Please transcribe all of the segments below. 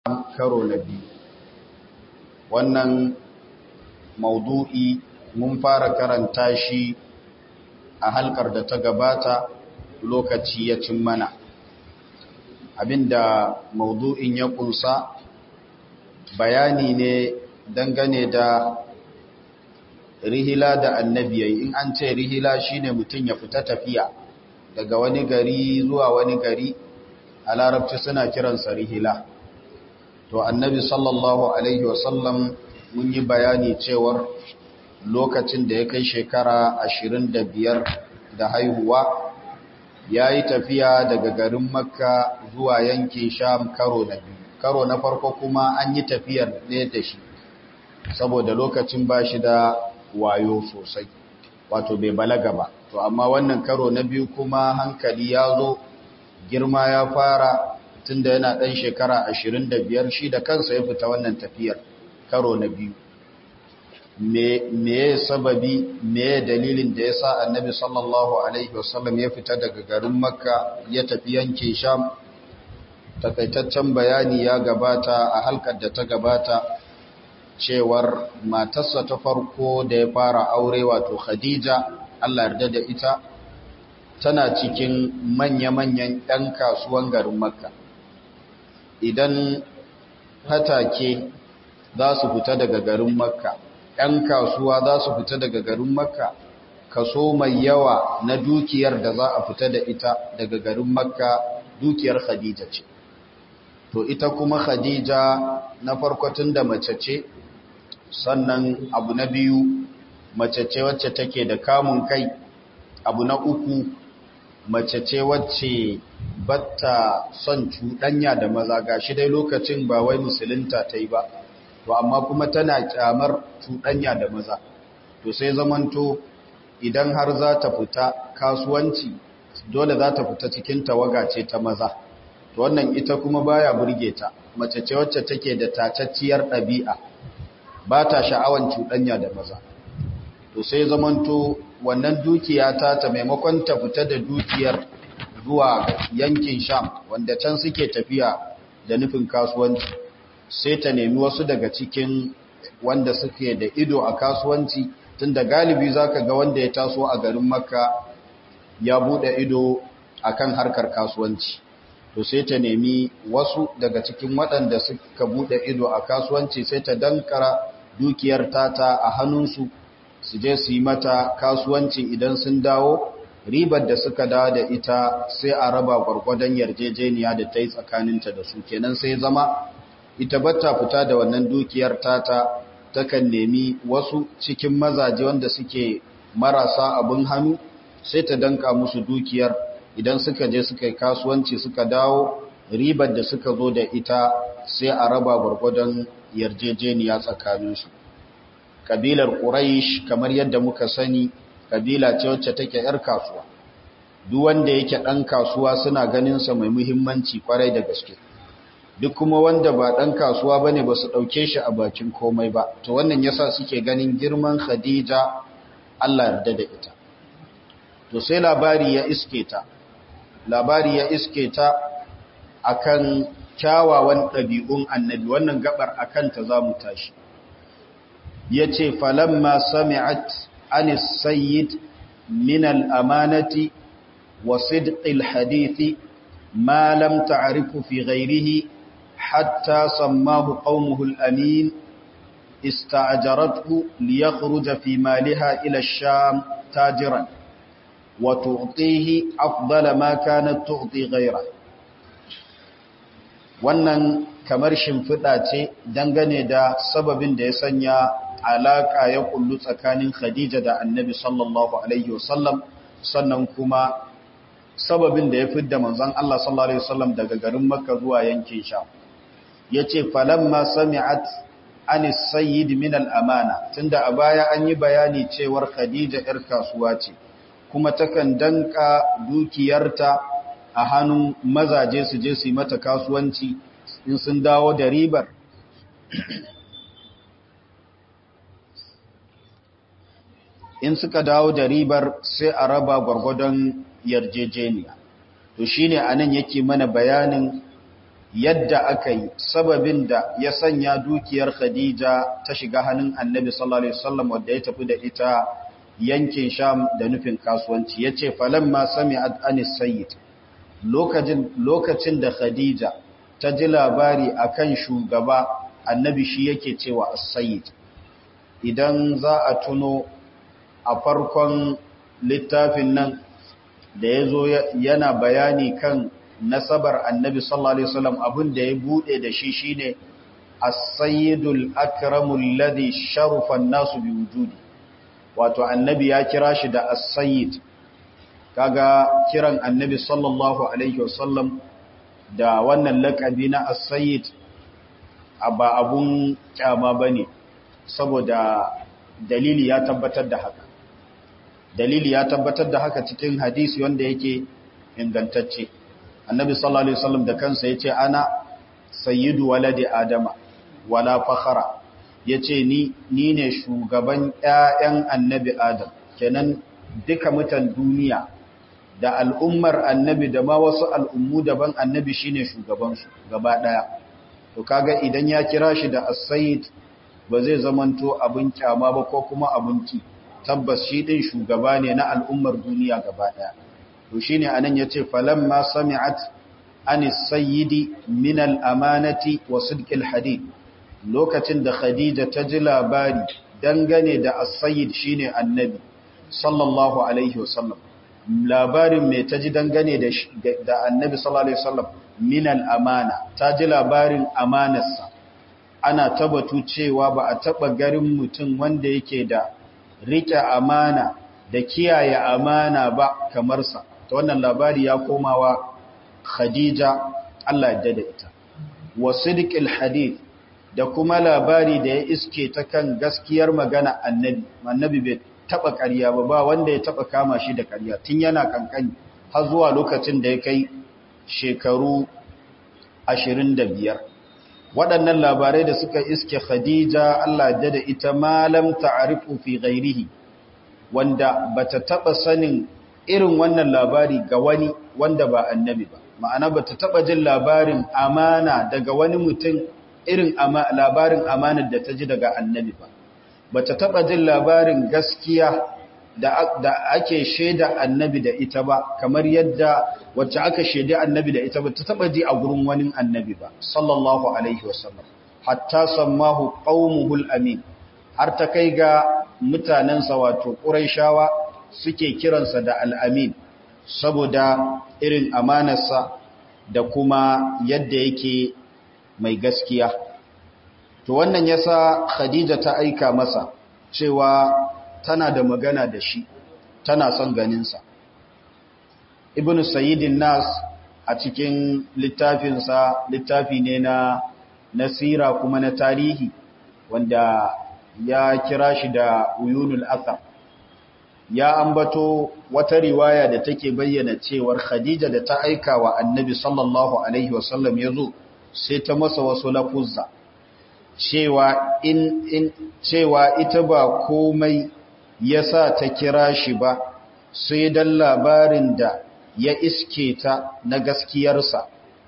karo na biyu wannan maudu'i mun fara karanta shi a halkar da ta gabata lokaci ya cin mana abinda maudu'in ya kunsa bayani ne dangane da rihila da annabiyai in an ce rihila shine mutum ya fita tafiya daga wani gari zuwa wani gari a larabci suna kiransa rihila to annabi sallallahu alaihi wasallam mun yi bayani cewar lokacin da ya kai shekara ashirin da biyar da haihuwa ya yi tafiya daga garin makka zuwa yankin sham karo na biyu karo na farko kuma an yi tafiyar ne da shi saboda lokacin ba shi da wayo sosai wato bai balaga ba to amma wannan karo na biyu kuma hankali ya zo girma ya fara tunda yana ɗan shekara ashirin da biyar shi da kansa ya fita wannan tafiyar karo na biyu me ya sababi me ya dalilin da ya sa annabi sallallahu alaihi wasallam ya fita daga garin makka ya tafi yankin sham takaitaccen bayani ya gabata a halkar da ta gabata cewar matarsa ta farko da ya fara aure wato khadija allah yarda da ita tana cikin manya-manyan 'yan kasuwan garin makka idan hatake za su fita daga garin makka ‘yan kasuwa za su fita daga garin makka kaso mai yawa na dukiyar da za a fita da ita daga garin makka dukiyar khadija ce to ita kuma khadija na farkotun da mace ce sannan abu na biyu mace ce wacce take da kamun kai abu na uku mace ce wacce batta son cuɗanya da maza ga shi dai lokacin ba wai musulunta ta yi ba to amma kuma tana kyamar cuɗanya da maza to sai zamanto idan har za ta fita kasuwanci dole za ta fita cikin tawaga ce ta maza to wannan ita kuma baya burge ta mace ce wacce take da tacacciyar ɗabi'a ba ta sha'awan cuɗanya da maza to sai zamanto wannan dukiya ta ta maimakon ta fita da dukiyar zuwa yankin sham wanda can suke tafiya da nufin kasuwanci sai ta nemi wasu daga cikin wanda suke da ido a kasuwanci tunda galibi zaka ga wanda ya taso a garin makka ya bude ido akan harkar kasuwanci to sai ta nemi wasu daga cikin waɗanda suka bude ido a kasuwanci sai ta dankara dukiyar tata a hannunsu su je su yi mata kasuwanci idan sun dawo ribar da suka dawo da ita sai a raba gwargwadon yarjejeniya da ta yi tsakaninta da su kenan sai zama ita bata fita da wannan dukiyar tata takan nemi wasu cikin mazaje wanda suke marasa abin hannu sai ta danka musu dukiyar idan suka je suka yi kasuwanci suka dawo ribar da suka zo da ita sai a raba gwargwadon yarjejeniya tsakaninsu kabilar Quraysh kamar yadda muka sani kabila ce wacce take yar kasuwa duk wanda yake dan kasuwa suna ganin sa mai muhimmanci kwarai da gaske duk kuma wanda ba dan kasuwa bane ba su dauke shi a bakin komai ba to wannan yasa suke ganin girman Khadija Allah yarda da ita to sai labari ya iske ta labari ya iske ta akan kyawawan ɗabi'un annabi wannan gabar akan ta zamu tashi yace falamma sami'at anis sayyid min al-amanati wa sidqil hadithi ma lam ta'rifu fi ghayrihi hatta sammahu qaumuhu al-amin ista'jarathu liyakhruja fi maliha ila ash-sham tajiran wa tu'tihi afdala ma kanat tu'ti ghayra wannan kamar shimfiɗa ce dangane da sababin da ya sanya alaka ya kullu tsakanin Khadija da Annabi sallallahu alaihi wasallam sannan kuma sababin da ya fidda manzon Allah sallallahu alaihi wasallam daga garin Makka zuwa yankin Sham yace falamma sami'at anis sayyid min al-amana tunda a baya an yi bayani cewar Khadija yar kasuwa ce kuma takan danka dukiyarta a hannun mazaje su je su yi mata kasuwanci in sun dawo da ribar in suka dawo da ribar sai a raba gwargwadon yarjejeniya to shine anan yake mana bayanin yadda aka yi sababin da ya sanya dukiyar Khadija ta shiga hannun Annabi sallallahu alaihi wasallam wanda ya tafi da ita yankin Sham da nufin kasuwanci yace falamma sami'at anis sayyid lokacin lokacin da Khadija ta ji labari akan shugaba Annabi shi yake cewa as-sayyid idan za a tuno a farkon littafin nan da yazo yana bayani kan nasabar annabi sallallahu alaihi wasallam abin da ya bude da shi shine as-sayyidul akramul ladhi sharafa an-nasu bi wujudi wato annabi ya kira shi da as-sayyid kaga kiran annabi sallallahu alaihi wasallam da wannan lakabi na as-sayyid ba abun kyama bane saboda dalili ya tabbatar da haka dalili ya tabbatar da haka cikin hadisi wanda yake ingantacce annabi sallallahu alaihi wasallam da kansa yace ana sayyidu waladi adama wala fakhara yace ni ni ne shugaban ƴaƴan annabi adam kenan duka mutan duniya da al'ummar annabi da ma wasu al'ummu daban annabi shine shugaban su gaba daya to kaga idan ya kira shi da as-sayyid ba zai zamanto abin kyama ba ko kuma abin ki tabbas shi din shugaba ne na al'ummar duniya gaba daya to shine anan yace falamma sami'at anis sayyidi min al-amanati wa sidqil hadith lokacin da khadija ta ji labari dangane da as-sayyid shine annabi sallallahu alaihi wasallam labarin me ta ji dangane da da annabi sallallahu alaihi wasallam min al-amana ta ji labarin amanarsa ana tabbatu cewa ba a taba garin mutum wanda yake da rike amana da kiyaye amana ba kamar sa ta wannan labari ya komawa Khadija Allah ya da ita wa sidqil hadith da kuma labari da ya iske ta kan gaskiyar magana annabi annabi bai taba ƙarya ba ba wanda ya taba kama shi da ƙarya tun yana kankani har zuwa lokacin da ya kai shekaru 25 waɗannan labarai da suka iske Khadija Allah ya da ita malam ta'rifu fi ghairihi wanda bata taba sanin irin wannan labari ga wani wanda ba annabi ba ma'ana bata taba jin labarin amana daga wani mutum irin labarin amanar da ta ji daga annabi ba bata taba jin labarin gaskiya da ake shaida annabi da ita ba kamar yadda wacce aka shaida annabi da ita ba ta taba ji a gurin wani annabi ba sallallahu alaihi wasallam hatta sammahu qaumuhul amin har ta kai ga mutanensa wato quraishawa suke kiransa da al'amin saboda irin amanarsa da kuma yadda yake mai gaskiya. To wannan yasa Khadija ta aika masa cewa tana da magana da shi, tana son ganinsa. Ibn Sayyidin Nas a cikin littafinsa, littafi ne na nasira kuma na tarihi wanda ya kira shi da Uyunul Athar. ya ambato wata riwaya da take bayyana cewar Khadija da ta aika wa Annabi sallallahu alaihi wasallam yazo sai ta masa wasu lafuzza cewa in in cewa ita ba komai yasa ta kira shi ba sai dan labarin da ya iske ta na gaskiyarsa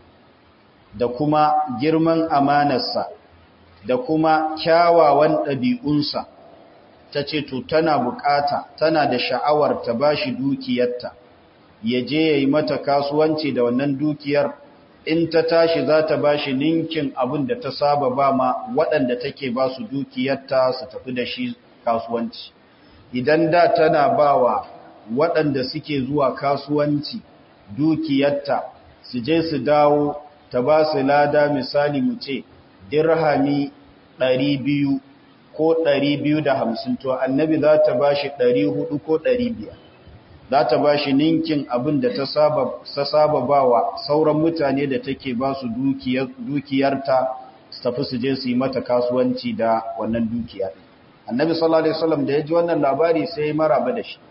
da kuma girman amanarsa da kuma kyawawan ɗabi'unsa ta ce to tana bukata tana da sha'awar ta bashi dukiyarta ya je ya yi mata kasuwanci da wannan dukiyar in ta tashi za ta bashi ninkin abin da ta saba ba ma waɗanda take ba su dukiyarta su tafi da shi kasuwanci idan da tana ba wa waɗanda suke zuwa kasuwanci dukiyarta su je su dawo ta ba su lada misali mu ce dirhami ɗari biyu ko ɗari biyu da hamsin to annabi za ta ba shi ɗari hudu ko ɗari biyar za ta ba shi ninkin abin da ta saba ba wa sauran mutane da take ba su dukiyarta su tafi su je su yi mata kasuwanci da wannan dukiyar annabi sallallahu alaihi wasallam da ya ji wannan labari sai maraba da shi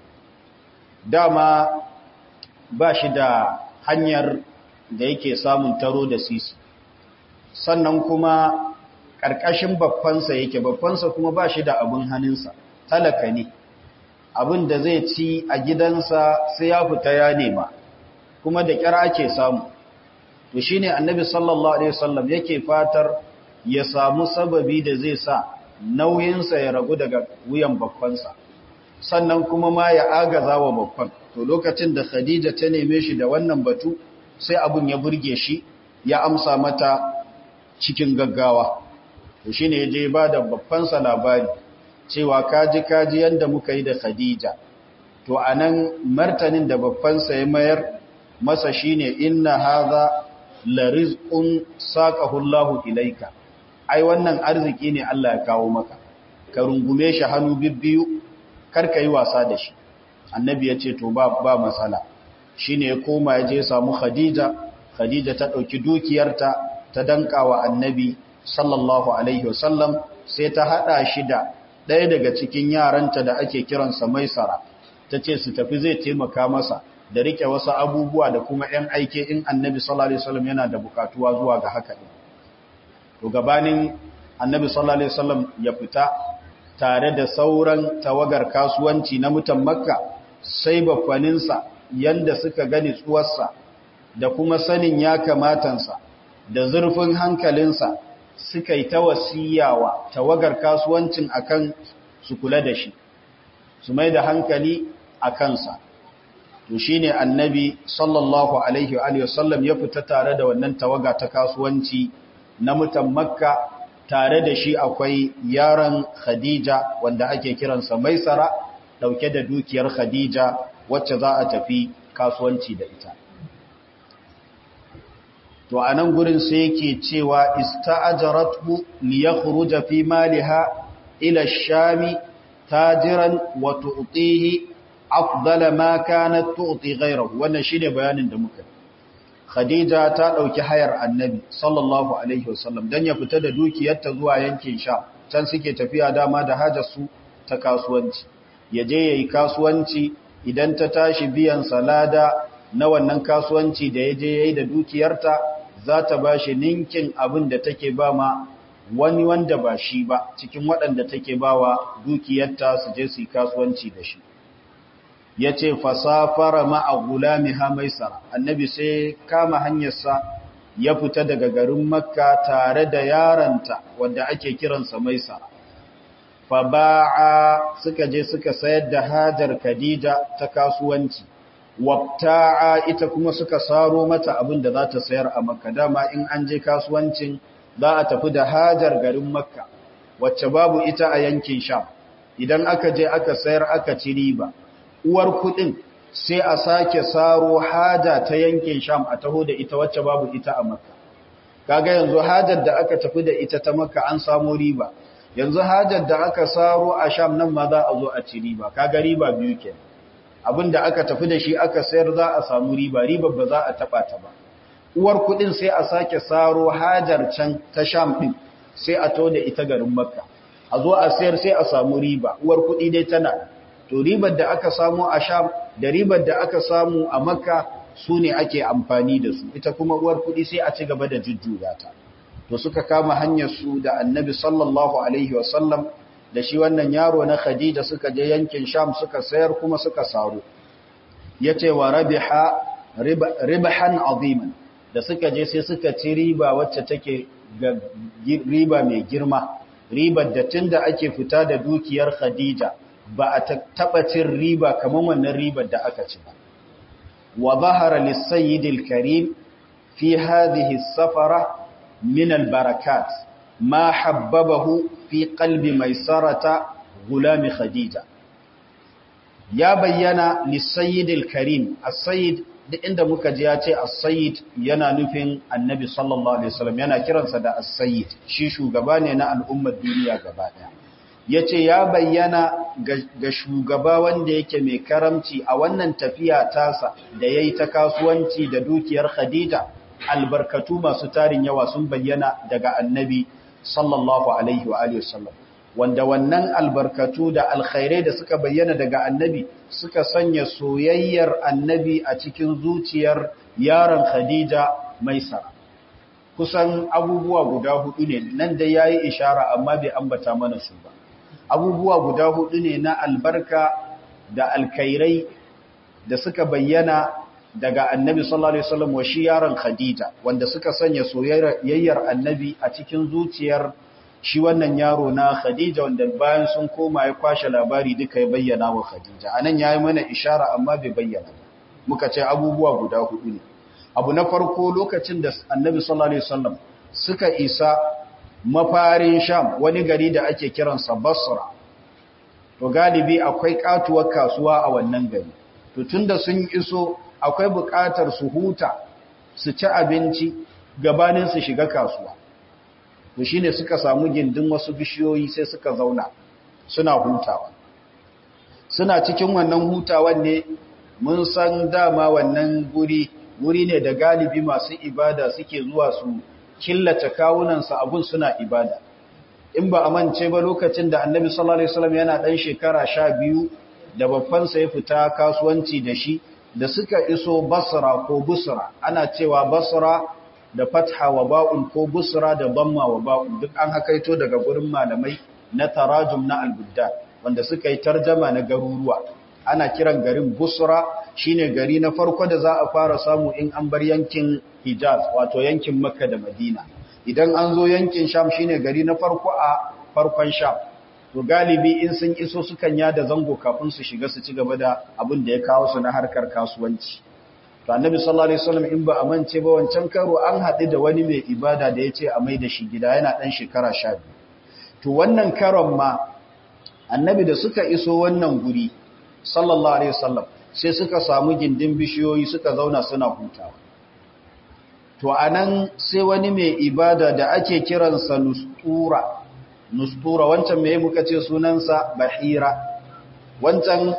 dama ba shi da hanyar da yake samun taro da sisi sannan kuma ƙarƙashin babbansa yake babbansa kuma ba shi da abin hannunsa talaka ne abin da zai ci a gidansa sai ya fita ya nema kuma da ƙyar ake samu to shine annabi sallallahu alaihi wasallam yake fatar ya samu sababi da zai sa nauyinsa ya ragu daga wuyan babbansa sannan kuma ma ya agaza wa babban to lokacin da khadija ta neme shi da wannan batu sai abun ya burge shi ya amsa mata cikin gaggawa to shine ya je ba da babbansa labari cewa kaji kaji yanda muka yi da khadija to anan martanin da babbansa ya mayar masa shine inna hadha la rizqun saqahu Allahu ilayka ai wannan arziki ne Allah ya kawo maka ka rungume shi hannu bibbiyu kar ka yi wasa da shi annabi ya ce to ba ba matsala shine ya koma ya je samu khadija khadija ta dauki dukiyarta ta danka wa annabi sallallahu alaihi wasallam sai ta hada shi da ɗaya daga cikin yaranta da ake kiransa maisara ta ce su tafi zai taimaka masa da rike wasu abubuwa da kuma ‘yan aike in annabi sallallahu Alaihi wasallam yana da bukatuwa zuwa ga haka ɗin. To gabanin annabi sallallahu Alaihi wasallam ya fita tare da sauran tawagar kasuwanci na mutan makka sai bakwaninsa yanda suka gani tsuwarsa da kuma sanin ya kamatansa da zurfin hankalinsa suka yi ta wasiyawa tawagar kasuwancin akan su kula da shi su mai da hankali a kansa to shine annabi sallallahu alaihi wa sallam ya fita tare da wannan tawaga ta kasuwanci na mutan makka tare da shi akwai yaron khadija wanda ake kiransa maisara dauke da dukiyar khadija wacce za a tafi kasuwanci da ita to a nan gurin sai yake cewa ista'ajaratu li yakhruja fi maliha ila ash-shami tajiran wa tu'tihi afdala ma kanat tu'ti ghayrahu wannan shine bayanin da muka Khadija ta dauki hayar Annabi sallallahu alaihi wasallam dan ya fita da dukiyarta zuwa yankin Sham can suke tafiya dama da hajar su ta kasuwanci yaje yayi kasuwanci idan ta tashi biyan salada na wannan kasuwanci da yaje yayi da dukiyarta za ta bashi ninkin abin da take ba ma wani wanda ba shi ba cikin waɗanda take bawa dukiyarta su je su yi kasuwanci da shi ya ce fasafara ma'a gulami hamaisara annabi sai kama hanyarsa ya fita daga garin makka tare da yaranta wanda ake kiransa maisara fa ba'a suka je suka sayar da hajar khadija ta kasuwanci wabta'a ita kuma suka saro mata abin da za ta sayar a makka dama in an je kasuwancin za a tafi da hajar garin makka wacce babu ita a yankin sham idan aka je aka sayar aka ci riba uwar kudin sai a sake saro haja ta yankin sham a taho da ita wacce babu ita a makka kaga yanzu hajar da aka tafi da ita ta makka an samu riba yanzu hajar da aka saro a sham nan ma za a zo a ci riba kaga riba biyu kenan abinda aka tafi da shi aka sayar za a samu riba riba ba za a taba ta ba uwar kudin sai a sake saro hajar can ta sham din sai a to da ita garin makka a zo a sayar sai a samu riba uwar kudi dai tana to ribar da aka samu a sham da ribar da aka samu a makka su ne ake amfani da su ita kuma uwar kudi sai a ci gaba da jujjuya ta to suka kama hanyar su da annabi sallallahu alaihi wasallam da shi wannan yaro na khadija suka je yankin sham suka sayar kuma suka saro yace wa rabiha ribahan aziman da suka je sai suka ci riba wacce take riba mai girma ribar da tunda ake fita da dukiyar khadija ba a taɓa cin riba kamar wannan ribar da aka ci ba. Wa zahara lissayyidil karim fi hadhihi safara min albarakat ma habbabahu fi qalbi maisarata gulami khadija ya bayyana lissayyidil karim as-sayyid duk inda muka ji ya ce as-sayyid yana nufin annabi sallallahu alaihi wasallam yana kiransa da as-sayyid shi shugaba ne na al'ummar duniya gaba daya ya ce ya bayyana ga shugaba wanda yake mai karamci a wannan tafiya tasa da ya yi ta kasuwanci da dukiyar khadija albarkatu masu tarin yawa sun bayyana daga annabi sallallahu alaihi wa alihi wasallam wanda wannan albarkatu da alkhairai da suka bayyana daga annabi suka sanya soyayyar annabi a cikin zuciyar yaron khadija maisara kusan abubuwa guda hudu ne nan da yayi ishara amma bai ambata mana su ba abubuwa guda hudu ne na albarka da alkairai da suka bayyana daga annabi sallallahu alaihi wasallam wa shi yaron khadija wanda suka sanya soyayyar annabi a cikin zuciyar shi wannan yaro na khadija wanda bayan sun koma ya kwashe labari duka ya bayyana wa khadija anan yayi mana ishara amma bai bayyana ba muka ce abubuwa guda hudu ne abu na farko lokacin da annabi sallallahu alaihi wasallam suka isa mafarin sham wani gari da ake kiransa basra to galibi akwai katuwar kasuwa a wannan gari to tunda sun iso akwai buƙatar su huta su ci abinci gabanin su shiga kasuwa to shine suka samu gindin wasu bishiyoyi sai suka zauna suna hutawa suna cikin wannan hutawan ne mun san dama wannan guri guri ne da galibi masu ibada suke zuwa su killace kawunansa abun suna ibada in ba a mance ba lokacin da annabi sallallahu alaihi wasallam yana dan shekara sha biyu da babbansa ya fita kasuwanci da shi da suka iso basra ko busra ana cewa basra da fatha wa ba'un ko busra da damma wa ba'un duk an hakaito daga gurin malamai na tarajum na al-budda wanda suka yi tarjama na garuruwa ana kiran garin busra shine gari na farko da za a fara samu in an bar yankin hijaz wato yankin makka da madina idan an zo yankin sham shine gari na farko a farkon sham to galibi in sun iso sukan yada zango kafin su shiga su ci gaba da abin da ya kawo su na harkar kasuwanci to annabi sallallahu alaihi wasallam in ba amince ba wancan karo an haɗu da wani mai ibada da yace a mai da shi gida yana dan shekara 12 to wannan karon ma annabi da suka iso wannan guri sallallahu alaihi wasallam sai suka samu gindin bishiyoyi suka zauna suna hutawa to anan sai wani mai ibada da ake kiransa nustura nustura wancan mai muka ce sunansa bahira wancan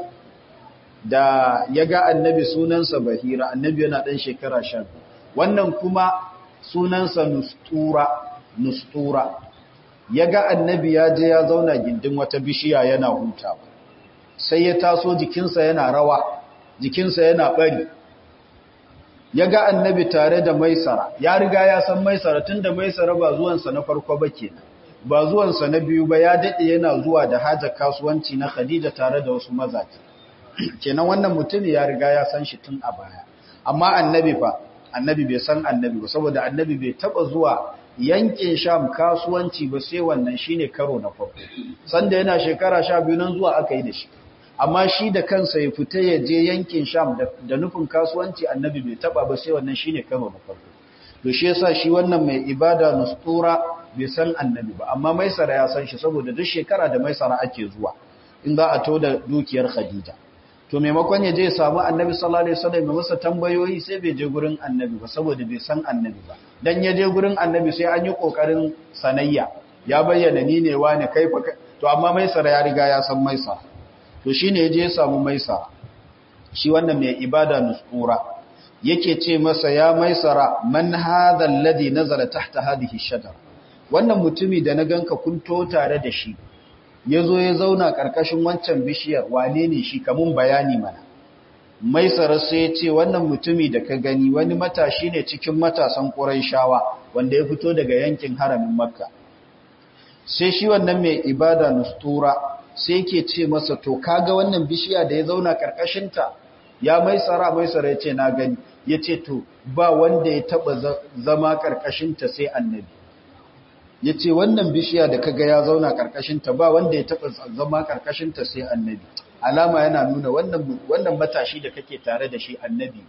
da ya ga annabi sunansa bahira annabi yana ɗan shekara shan wannan kuma sunansa nustura nustura ya ga annabi ya je ya zauna gindin wata bishiya yana hutawa sai ya taso jikinsa yana rawa jikinsa yana bari ya ga annabi tare da maisara ya riga ya san maisara tun da maisara ba zuwansa na farko ba kenan ba zuwansa na biyu ba ya daɗe yana zuwa da hajar kasuwanci na khadija tare da wasu mazaje kenan wannan mutum ya riga ya san shi tun a baya amma annabi fa annabi bai san annabi ba saboda annabi bai taba zuwa yankin sham kasuwanci ba sai wannan shine karo na farko sanda yana shekara sha biyu nan zuwa aka yi da shi amma shi da kansa ya fita ya je yankin sham da nufin kasuwanci annabi bai taba ba sai wannan shine karo na farko to shi yasa shi wannan mai ibada nustura bai san annabi ba amma maisara ya san shi saboda duk shekara da maisara ake zuwa in za a to da dukiyar khadija to maimakon ya je samu annabi sallallahu alaihi wasallam mai masa tambayoyi sai bai je gurin annabi ba saboda bai san annabi ba dan ya je gurin annabi sai an yi kokarin sanayya ya bayyana ni ne wani kai fa to amma maisara ya riga ya san maisa to shine ya je ya samu maisa shi wannan mai ibada nusura yake ce masa ya maisara man hadha alladhi nazala tahta hadhihi shajara wannan mutumi da na ganka kun to tare da shi ya zo ya zauna ƙarƙashin wancan bishiyar wane ne shi kamun bayani mana mai sai ya ce wannan mutumi da ka gani wani matashi ne cikin matasan shawa wanda ya fito daga yankin haramin makka sai shi wannan mai ibada nustura sai ke ce masa to kaga wannan bishiya da ya zauna ƙarƙashinta ya mai tsara mai tsara ya ce na gani ya ce to ba wanda ya taɓa zama ƙarƙashinta sai annabi ya ce wannan bishiya da kaga ya zauna ƙarƙashinta ba wanda ya taɓa zama ƙarƙashinta sai annabi alama yana nuna wannan matashi da kake tare da shi annabi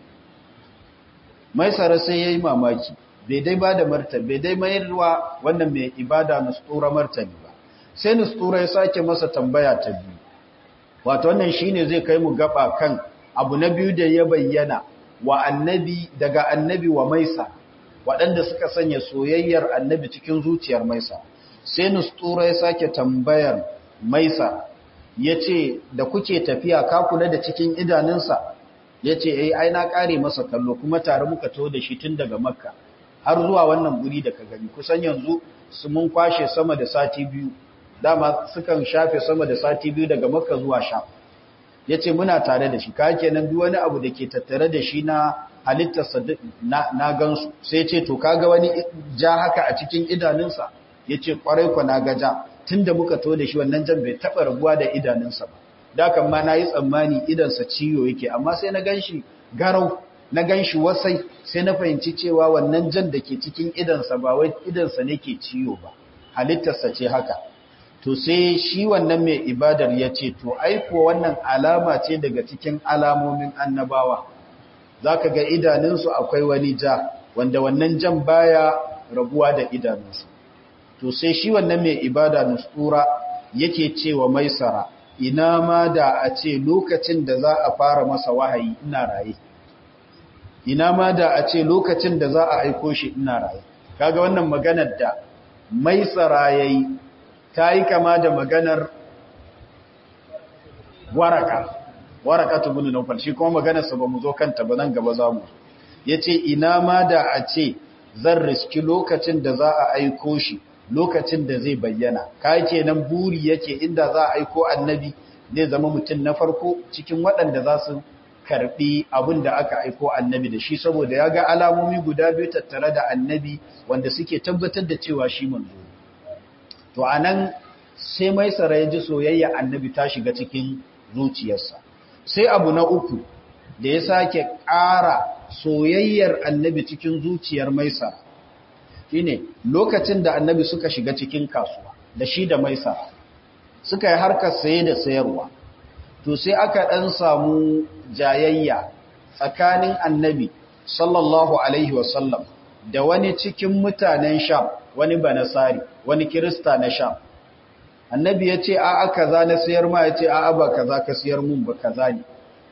mai tsara sai ya yi mamaki bai dai ba da martani bai dai mayarwa wannan mai ibada nustura martani ba sai nustura ya sake masa tambaya ta biyu wato wannan shine zai kai mu gaba kan abu na biyu da ya bayyana wa annabi daga annabi wa maisa waɗanda suka sanya soyayyar annabi cikin zuciyar maisa sai nustura ya sake tambayar maisa ya ce da kuke tafiya ka kula da cikin idanunsa ya ce ai ai na ƙare masa kallo kuma tare muka taho da shi tun daga makka har zuwa wannan guri da ka gani kusan yanzu su mun kwashe sama da sati biyu dama sukan shafe sama da sati biyu daga makka zuwa sha ya ce muna tare da shi ka kenan duk wani abu da ke tattare da shi na halittarsa na gansu sai ce to kaga wani ja haka a cikin idanunsa ya ce kwarai kwa na gaja tun da muka to da shi wannan jan bai taɓa rabuwa da idanunsa ba da kan ma na yi tsammani idansa ciwo yake amma sai na gan shi garau na ganshi wasai sai na fahimci cewa wannan jan da ke cikin idansa ba wai idansa ne ke ciwo ba halittarsa ce haka to sai shi wannan mai ibadar ya ce to aiko wannan alama ce daga cikin alamomin annabawa za ka ga idanunsu akwai wani ja wanda wannan jan baya rabuwa da idanunsu to sai shi wannan mai ibada nusura yake cewa maisara ina ma da a ce lokacin da za a fara masa wahayi ina raye ina ma da a ce lokacin da za a aiko shi ina raye kaga wannan maganar da maisara yayi ta yi kama da maganar waraka waraka ta bunu naufal shi kuma maganarsa ba mu zo kanta ba nan gaba za mu ya ce ina ma da a ce zan riski lokacin da za a aiko shi lokacin da zai bayyana ka yake nan buri yake inda za a aiko annabi zai zama mutum na farko cikin waɗanda za su karɓi abin da aka aiko annabi da shi saboda ya ga alamomi guda biyu tattare da annabi wanda suke tabbatar da cewa shi manzo to a nan sai mai tsara ya ji soyayya annabi ta shiga cikin zuciyarsa sai abu na uku da ya sake ƙara soyayyar annabi cikin zuciyar maisa shine lokacin da annabi suka shiga cikin kasuwa da shi da maisa suka yi harkar saye da sayarwa to sai aka ɗan samu jayayya tsakanin annabi sallallahu alaihi wasallam da wani cikin mutanen sham wani banasari wani kirista na sham annabi ya ce a'a kaza na sayar ma ya ce a'a ba kaza ka sayar mun ba kaza ne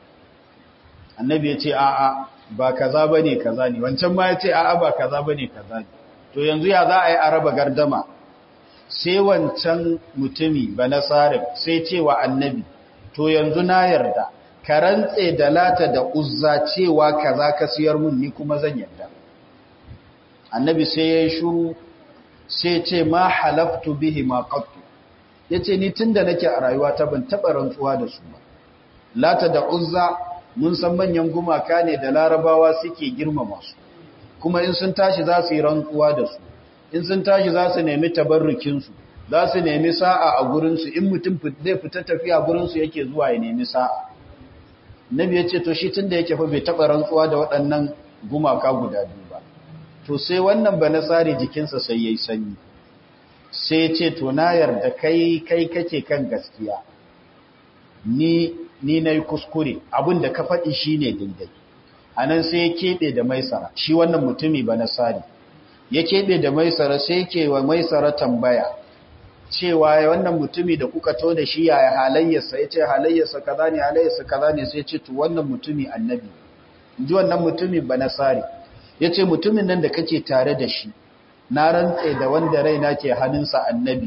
annabi ya ce a'a ba kaza bane kaza ne wancan ma ya ce a'a ba kaza bane kaza ne to yanzu ya za a yi araba gardama sai wancan mutumi ba nasarin sai cewa annabi to yanzu na yarda ka rantse da lata da uzza cewa kaza ka siyar mun ni kuma zan yarda annabi sai ya yi shuru sai ce ma halaftu bihi ma qattu yace ni tunda nake a rayuwa ta ban taba rantsuwa da su ba lata da uzza mun san manyan gumaka ne da larabawa suke girmama su kuma in sun tashi za su yi rantsuwa da su in sun tashi za su nemi tabarrukinsu za su nemi sa'a a gurinsu in mutum zai fita tafiya gurinsu yake zuwa ya nemi sa'a nabi ya ce to shi tun da yake fa bai taɓa rantsuwa da waɗannan gumaka guda biyu ba to sai wannan ba nasari jikinsa sai ya yi sanyi sai ya ce to na yarda kai kai kake kan gaskiya ni ni na yi kuskure abin da ka faɗi shi ne daidai a nan sai ya keɓe da maisara shi wannan mutumi ba nasari ya keɓe da maisara sai ke wa maisara tambaya cewa wannan mutumi da kuka to da shi yaya halayyarsa ya ce halayyarsa kaza ne halayyarsa kaza ne sai ce to wannan mutumi annabi ji wannan mutumi ba nasari ya ce mutumin nan da kake tare da shi na rantse da wanda raina ke hannunsa annabi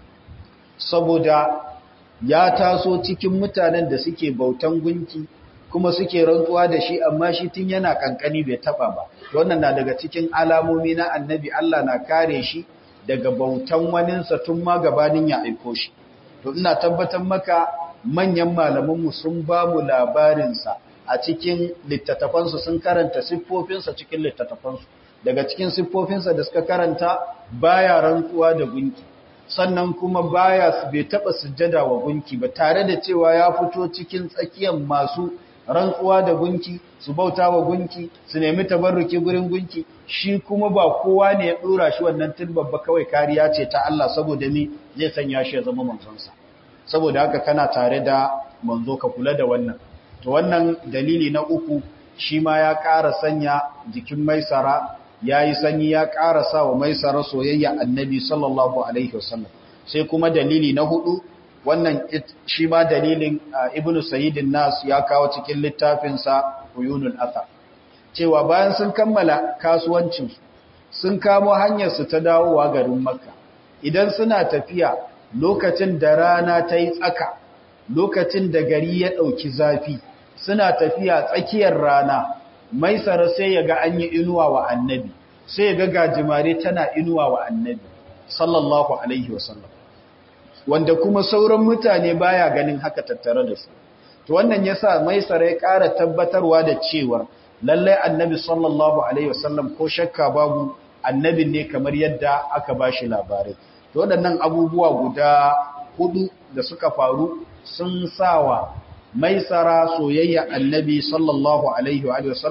saboda ya taso cikin mutanen da suke bautan gunki kuma suke rantsuwa da shi amma shi tun yana kankani bai taba ba wannan na daga cikin alamomi na annabi Allah na kare shi daga bautan waninsa tun ma gabanin ya aiko shi to ina tabbatar maka manyan malamanmu sun ba mu labarinsa a cikin littattafansu sun karanta siffofinsa cikin littattafansu daga cikin siffofinsa da suka karanta baya rantsuwa da gunki sannan kuma baya bai taba sujjada wa gunki ba tare da cewa ya fito cikin tsakiyar masu rantsuwa da gunki su bauta wa gunki su nemi tabarruki gurin gunki shi kuma ba kowa ne ya dora shi wannan tilbabba kawai kariya ce ta Allah saboda ni zai sanya shi ya zama manzonsa saboda haka kana tare da manzo ka kula da wannan to wannan dalili na uku shi ma ya ƙara sanya jikin maisara ya yi sanyi ya ƙara sa wa maisara soyayya annabi sallallahu alaihi wasallam sai kuma dalili na hudu wannan shi ma dalilin ibn sayyidin nas ya kawo cikin littafinsa uyunul athar cewa bayan sun kammala kasuwancinsu sun kamo hanyarsu ta dawowa garin makka idan suna tafiya lokacin da rana ta yi tsaka lokacin da gari ya ɗauki zafi suna tafiya tsakiyar rana maisara sai ya ga an yi inuwa wa annabi sai ya ga gajimare tana inuwa wa annabi sallallahu alaihi wasallam wanda kuma sauran mutane baya ganin haka tattare da su to wannan yasa maisara ya ƙara tabbatarwa da cewa lallai annabi sallallahu alaihi wasallam ko shakka babu annabi ne kamar yadda aka bashi labarai to waɗannan abubuwa guda hudu da suka faru sun sawa maisara soyayya annabi sallallahu alaihi wa sallam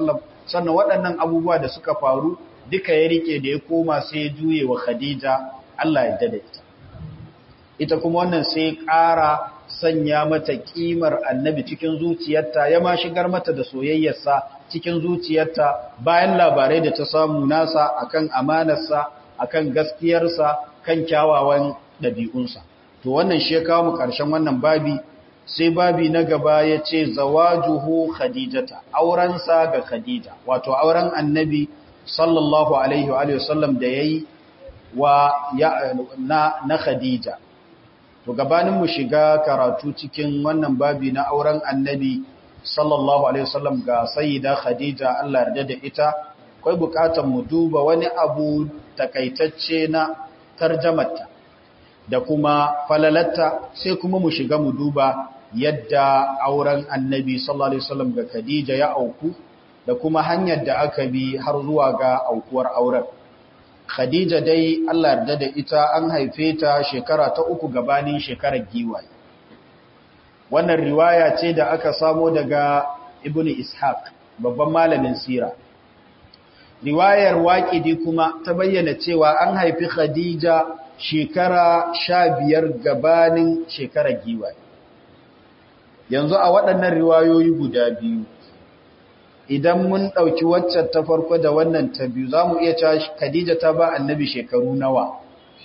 sannan waɗannan abubuwa da suka faru duka ya rike da ya koma sai ya juye wa khadija Allah ya dada ita ita kuma wannan sai ƙara sanya mata ƙimar annabi cikin zuciyarta ya ma shigar mata da soyayyarsa cikin zuciyarta bayan labarai da ta samu nasa akan amanarsa akan gaskiyarsa kan kyawawan ɗabi'unsa to wannan shi ya kawo mu ƙarshen wannan babi sai babi na gaba ya ce zawajuhu khadijata aurensa ga khadija wato auren annabi sallallahu alaihi wa sallam da ya yi wa na, na khadija to gabanin mu shiga karatu cikin wannan babi na auren annabi sallallahu alaihi wasallam ga sayyida khadija Allah yarda da ita akwai bukatar mu duba wani abu takaitacce na tarjamarta da kuma falalatta sai kuma mu shiga mu duba yadda auren annabi sallallahu alaihi wasallam ga khadija ya auku da kuma hanyar da aka bi har zuwa ga aukuwar auren Khadija dai Allah yarda da ita an haife ta shekara ta uku gabanin shekarar giwaye. Wannan riwaya ce da aka samo daga Ibn Ishaq, babban malamin sira. Riwayar waƙidi kuma ta bayyana cewa an haifi Khadija shekara sha biyar gabanin shekarar giwaye. Yanzu a waɗannan riwayoyi guda biyu, idan mun ɗauki waccan ta farko da wannan ta biyu za mu iya cewa Khadija ta ba annabi shekaru nawa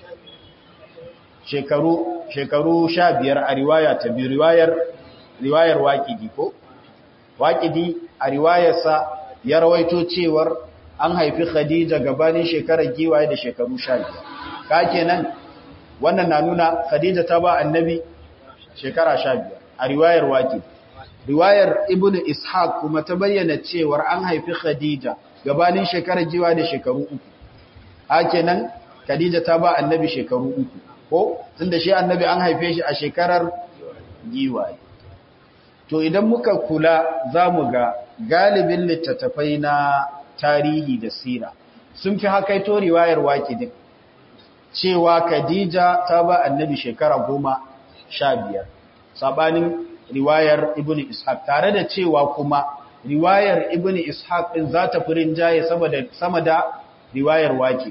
shekaru shekaru sha biyar a riwaya ta biyu riwayar riwayar waƙidi ko waƙidi a riwayarsa ya rawaito cewar an haifi Khadija gabanin shekarar giwaye da shekaru sha biyar ka kenan wannan na nuna Khadija ta ba annabi shekara sha biyar a riwayar waƙidi riwayar ibnu ishaq kuma ta bayyana cewar an haifi khadija gabanin shekarar jiwa da shekaru uku hakenan khadija ta ba annabi shekaru uku ko tunda shi annabi an haife shi a shekarar giwaye to idan muka kula zamu ga galibin littattafai na tarihi da sira sun fi hakaito riwayar waƙidin cewa khadija ta ba annabi shekara goma sha biyar sabanin riwayar ibn ishaq tare da cewa kuma riwayar ibn ishaq din za ta furin jaye sama da riwayar waki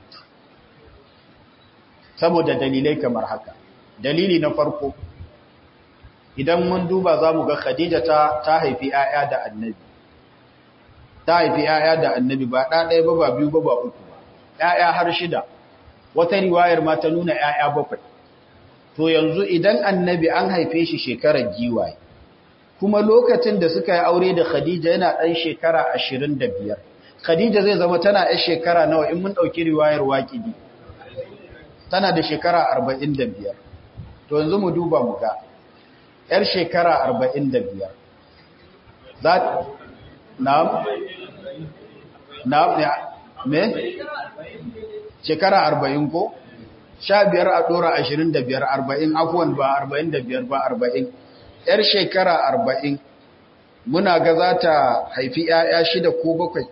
saboda dalilai kamar haka dalili na farko idan mun duba za mu ga khadija ta ta haifi 'ya'ya da annabi ta haifi 'ya'ya da annabi ba ɗaya ba ba biyu ba ba uku ba 'ya'ya har shida wata riwayar ma ta nuna 'ya'ya bakwai to yanzu idan annabi an haife shi shekarar giwaye kuma lokacin da suka yi aure da khadija yana ɗan shekara ashirin da biyar khadija zai zama tana yan shekara nawa in mun ɗauki riwayar waƙidi tana da shekara arba'in da biyar to yanzu mu duba mu ga yar shekara arba'in da biyar za na na me shekara arba'in ko sha biyar a ɗora ashirin da biyar arba'in afuwan ba arba'in da biyar ba arba'in ‘yar shekara arba'in muna ga za ta haifi ‘ya'ya shida ko bakwai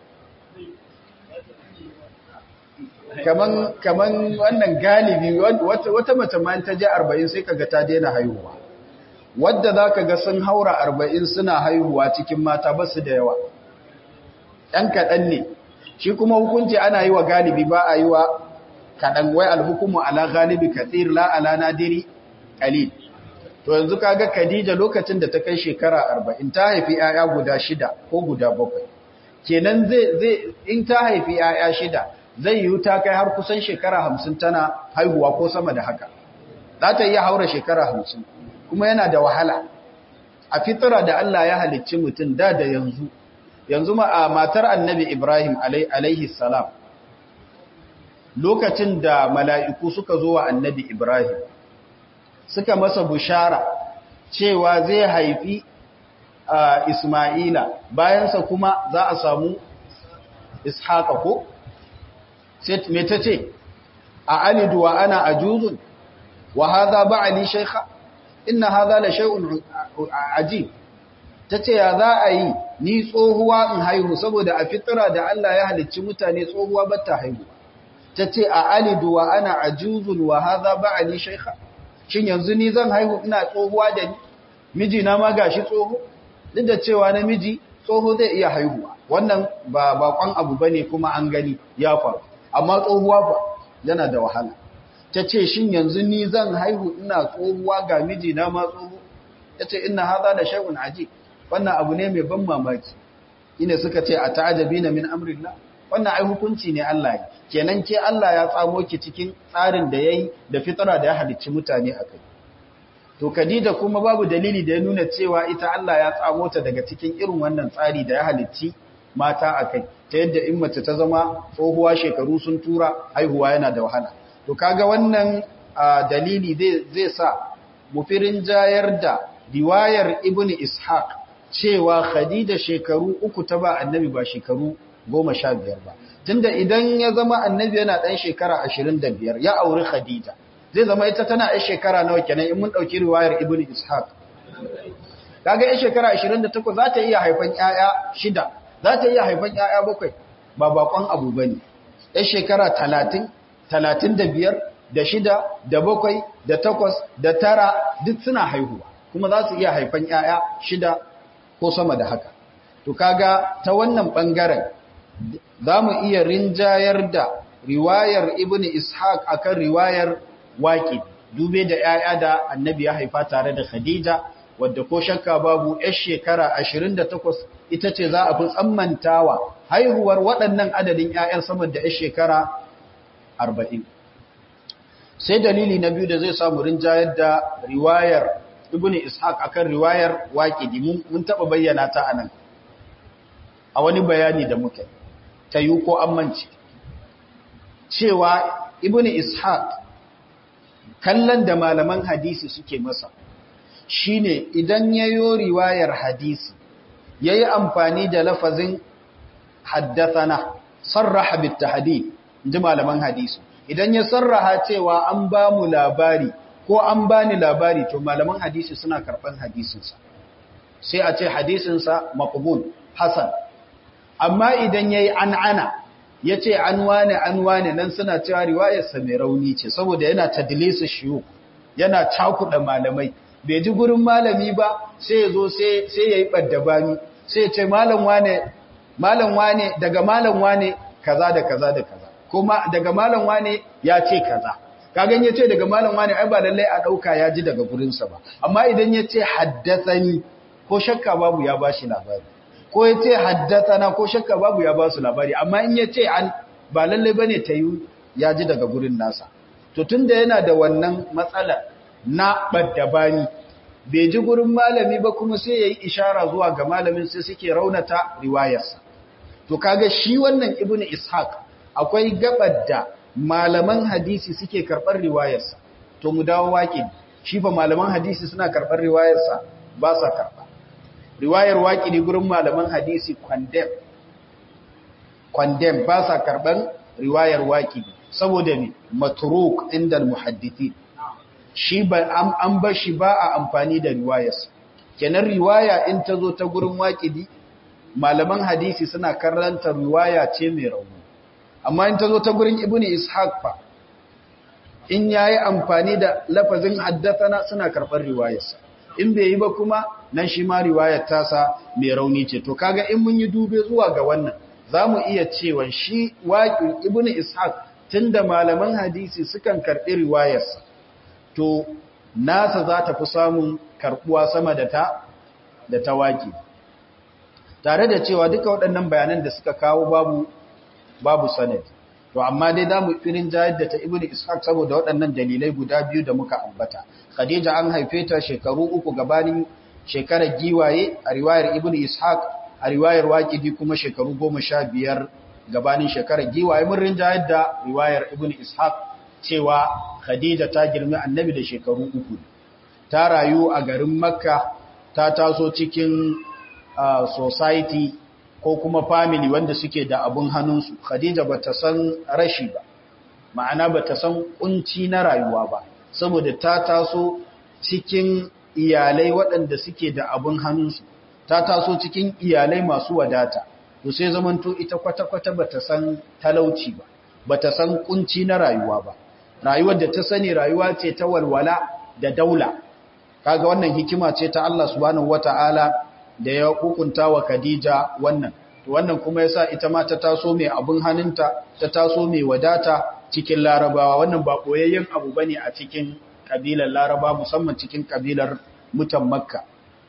kaman wannan galibi wata mace ma ta je arba'in sai kaga ta daina haihuwa wadda za ka ga sun haura arba'in suna haihuwa cikin mata ba su da yawa ‘yan kaɗan ne shi kuma hukunci ana yi wa galibi ba a yi wa kaɗan wai alhukumu ala galibi kathir la ala nadiri qalil to yanzu kaga Khadija lokacin da ta kai shekara 40 ta haifi 'ya'ya guda shida ko guda bakwai kenan zai zai in ta haifi 'ya'ya shida zai yi ta kai har kusan shekara 50 tana haihuwa ko sama da haka za ta iya haura shekara 50 kuma yana da wahala a fitira da Allah ya halicci mutum da da yanzu yanzu ma a matar annabi Ibrahim alaihi salam lokacin da mala'iku suka zo wa annabi Ibrahim suka masa bushara cewa zai haifi Ismaila bayansa kuma za a samu Ishaqa ko? Me ta ce, A alidu wa ana ajuzun, wa haza ba ali shaikha, ina haza la shai'un ajib. Ta ce, Ya za a yi, ni tsohuwa in haihu, saboda a fitira da Allah ya halicci mutane tsohuwa ba ta haihu. Ta ce, A alidu wa ana ajuzun wa haza ba ali shaikha. Shin yanzu ni zan haihu ina tsohuwa da ni, mijina ma gashi tsoho? duk da cewa namiji tsoho zai iya haihuwa wannan ba bakon abu bane kuma an gani ya faru amma tsohuwa ba yana da wahala ta ce shin yanzu ni zan haihu ina tsohuwa ga mijina ma tsoho ya ce ina haza da shay'un aji wannan abu ne mai ban mamaki ina suka ce a ta'ajabi na min amrillah wannan ai hukunci ne Allah ya kenan ke Allah ya tsamo ki cikin tsarin da yayi da fitara da ya halicci mutane akai to Khadija kuma babu dalili da ya nuna cewa ita Allah ya tsamo ta daga cikin irin wannan tsari da ya halicci mata akai ta yadda in mace ta zama tsohuwa shekaru sun tura haihuwa yana da wahala to kaga wannan dalili zai sa mufirin jayar da riwayar ibnu ishaq cewa khadija shekaru uku ta ba annabi ba shekaru goma sha biyar ba tunda idan ya zama annabi yana ɗan shekara ashirin da biyar ya auri khadija zai zama ita tana ɗan shekara nawa kenan in mun ɗauki riwayar ibnu ishaq kaga ɗan shekara ashirin da takwas za ta iya haifan ƴaƴa shida za ta iya haifan ƴaƴa bakwai ba bakon abu ba ne ɗan shekara talatin talatin da biyar da shida da bakwai da takwas da tara duk suna haihuwa kuma za su iya haifan ƴaƴa shida ko sama da haka to kaga ta wannan ɓangaren za mu iya rinjayar da riwayar ibn ishaq akan riwayar waƙi dube da ‘ya'ya da annabi ya haifa tare da khadija wadda ko shakka babu ‘yar shekara 28 ita ce za a fi tsammantawa haihuwar waɗannan adadin ‘ya'yan saman da ‘yar shekara 40 sai dalili na biyu da zai samu rinjayar da riwayar ibn ishaq akan riwayar waƙi mun taɓa bayyana ta anan a wani bayani da muke ta yi ko amince cewa ibn ishaq kallon da malaman hadisi suke masa shine idan yayo riwayar hadisi yayi amfani da lafazin haddathana sarraha bit tahdid inji malaman hadisi idan ya sarraha cewa an ba mu labari ko an bani labari to malaman hadisi suna karban hadisinsa sai a ce hadisinsa maqbul hasan amma idan yayi an'ana yace an wane an wane nan suna cewa riwayarsa mai rauni ce saboda yana tadlisu shiyu yana cakuda malamai bai ji gurin malami ba sai yazo sai sai yayi baddabani sai ya ce malam wane malam wane daga malam wane kaza da kaza da kaza kuma daga malam wane ya ce kaza kagan yace daga malam wane ai ba lalle a dauka ya ji daga gurinsa ba amma idan yace haddathani ko shakka babu ya bashi labari ko ya ce haddatana ko shakka babu ya ba su labari amma in ya ce an ba lallai ba ne ta yi ya ji daga gurin nasa to tun da yana da wannan matsala na ɓaddabani bai ji gurin malami ba kuma sai ya yi ishara zuwa ga malamin sai suke raunata riwayarsa to kaga shi wannan ibnu ishaq akwai gabar da malaman hadisi suke karɓar riwayarsa to mu dawo waƙi shi fa malaman hadisi suna karɓar riwayarsa ba sa karɓa riwayar waƙidi gurin malaman hadisi kwandem kwandem ba sa karɓar riwayar waƙidi saboda ne matruk inda muhaddisi shi ba an ba shi ba a amfani da riwayarsa kenan riwaya in ta zo ta gurin waƙidi malaman hadisi suna karanta riwaya ce mai rauni amma in ta zo ta gurin ibnu ishaq fa in yayi amfani da lafazin haddathana suna karɓar riwayarsa in bai yi ba kuma nan shi ma riwayar tasa mai rauni ce to kaga in mun yi dube zuwa ga wannan zamu iya cewa shi waqi ibnu ishaq tunda malaman hadisi sukan karbi riwayarsa to nasa za ta fi samun karbuwa sama da ta da ta waqi tare da cewa duka waɗannan bayanan da suka kawo babu babu sanad to amma dai zamu firin jayar da ta ibnu ishaq saboda waɗannan dalilai guda biyu da muka ambata khadija an haife ta shekaru uku gabanin shekarar giwaye a riwayar ibnu ishaq a riwayar waqidi kuma shekaru goma sha biyar gabanin shekarar giwaye mun rinjayar da riwayar ibnu ishaq cewa khadija ta girmi annabi da shekaru uku ta rayu a garin makka ta taso cikin society ko kuma family wanda suke da abun hannunsu khadija ba ta san rashi ba ma'ana ba ta san kunci na rayuwa ba saboda ta taso cikin iyalai waɗanda suke da abun hannunsu ta taso cikin iyalai masu wadata to sai zamanto ita kwata-kwata ba ta san talauci ba ba ta san kunci na rayuwa ba rayuwar da ta sani rayuwa ce ta walwala da daula kaga wannan hikima ce ta Allah subhanahu wata'ala da ya hukunta wa Khadija wannan to wannan kuma yasa ita ma ta taso mai abun hannunta ta taso mai wadata cikin larabawa wannan ba koyayyen abu bane a cikin kabilar laraba musamman cikin kabilar mutan makka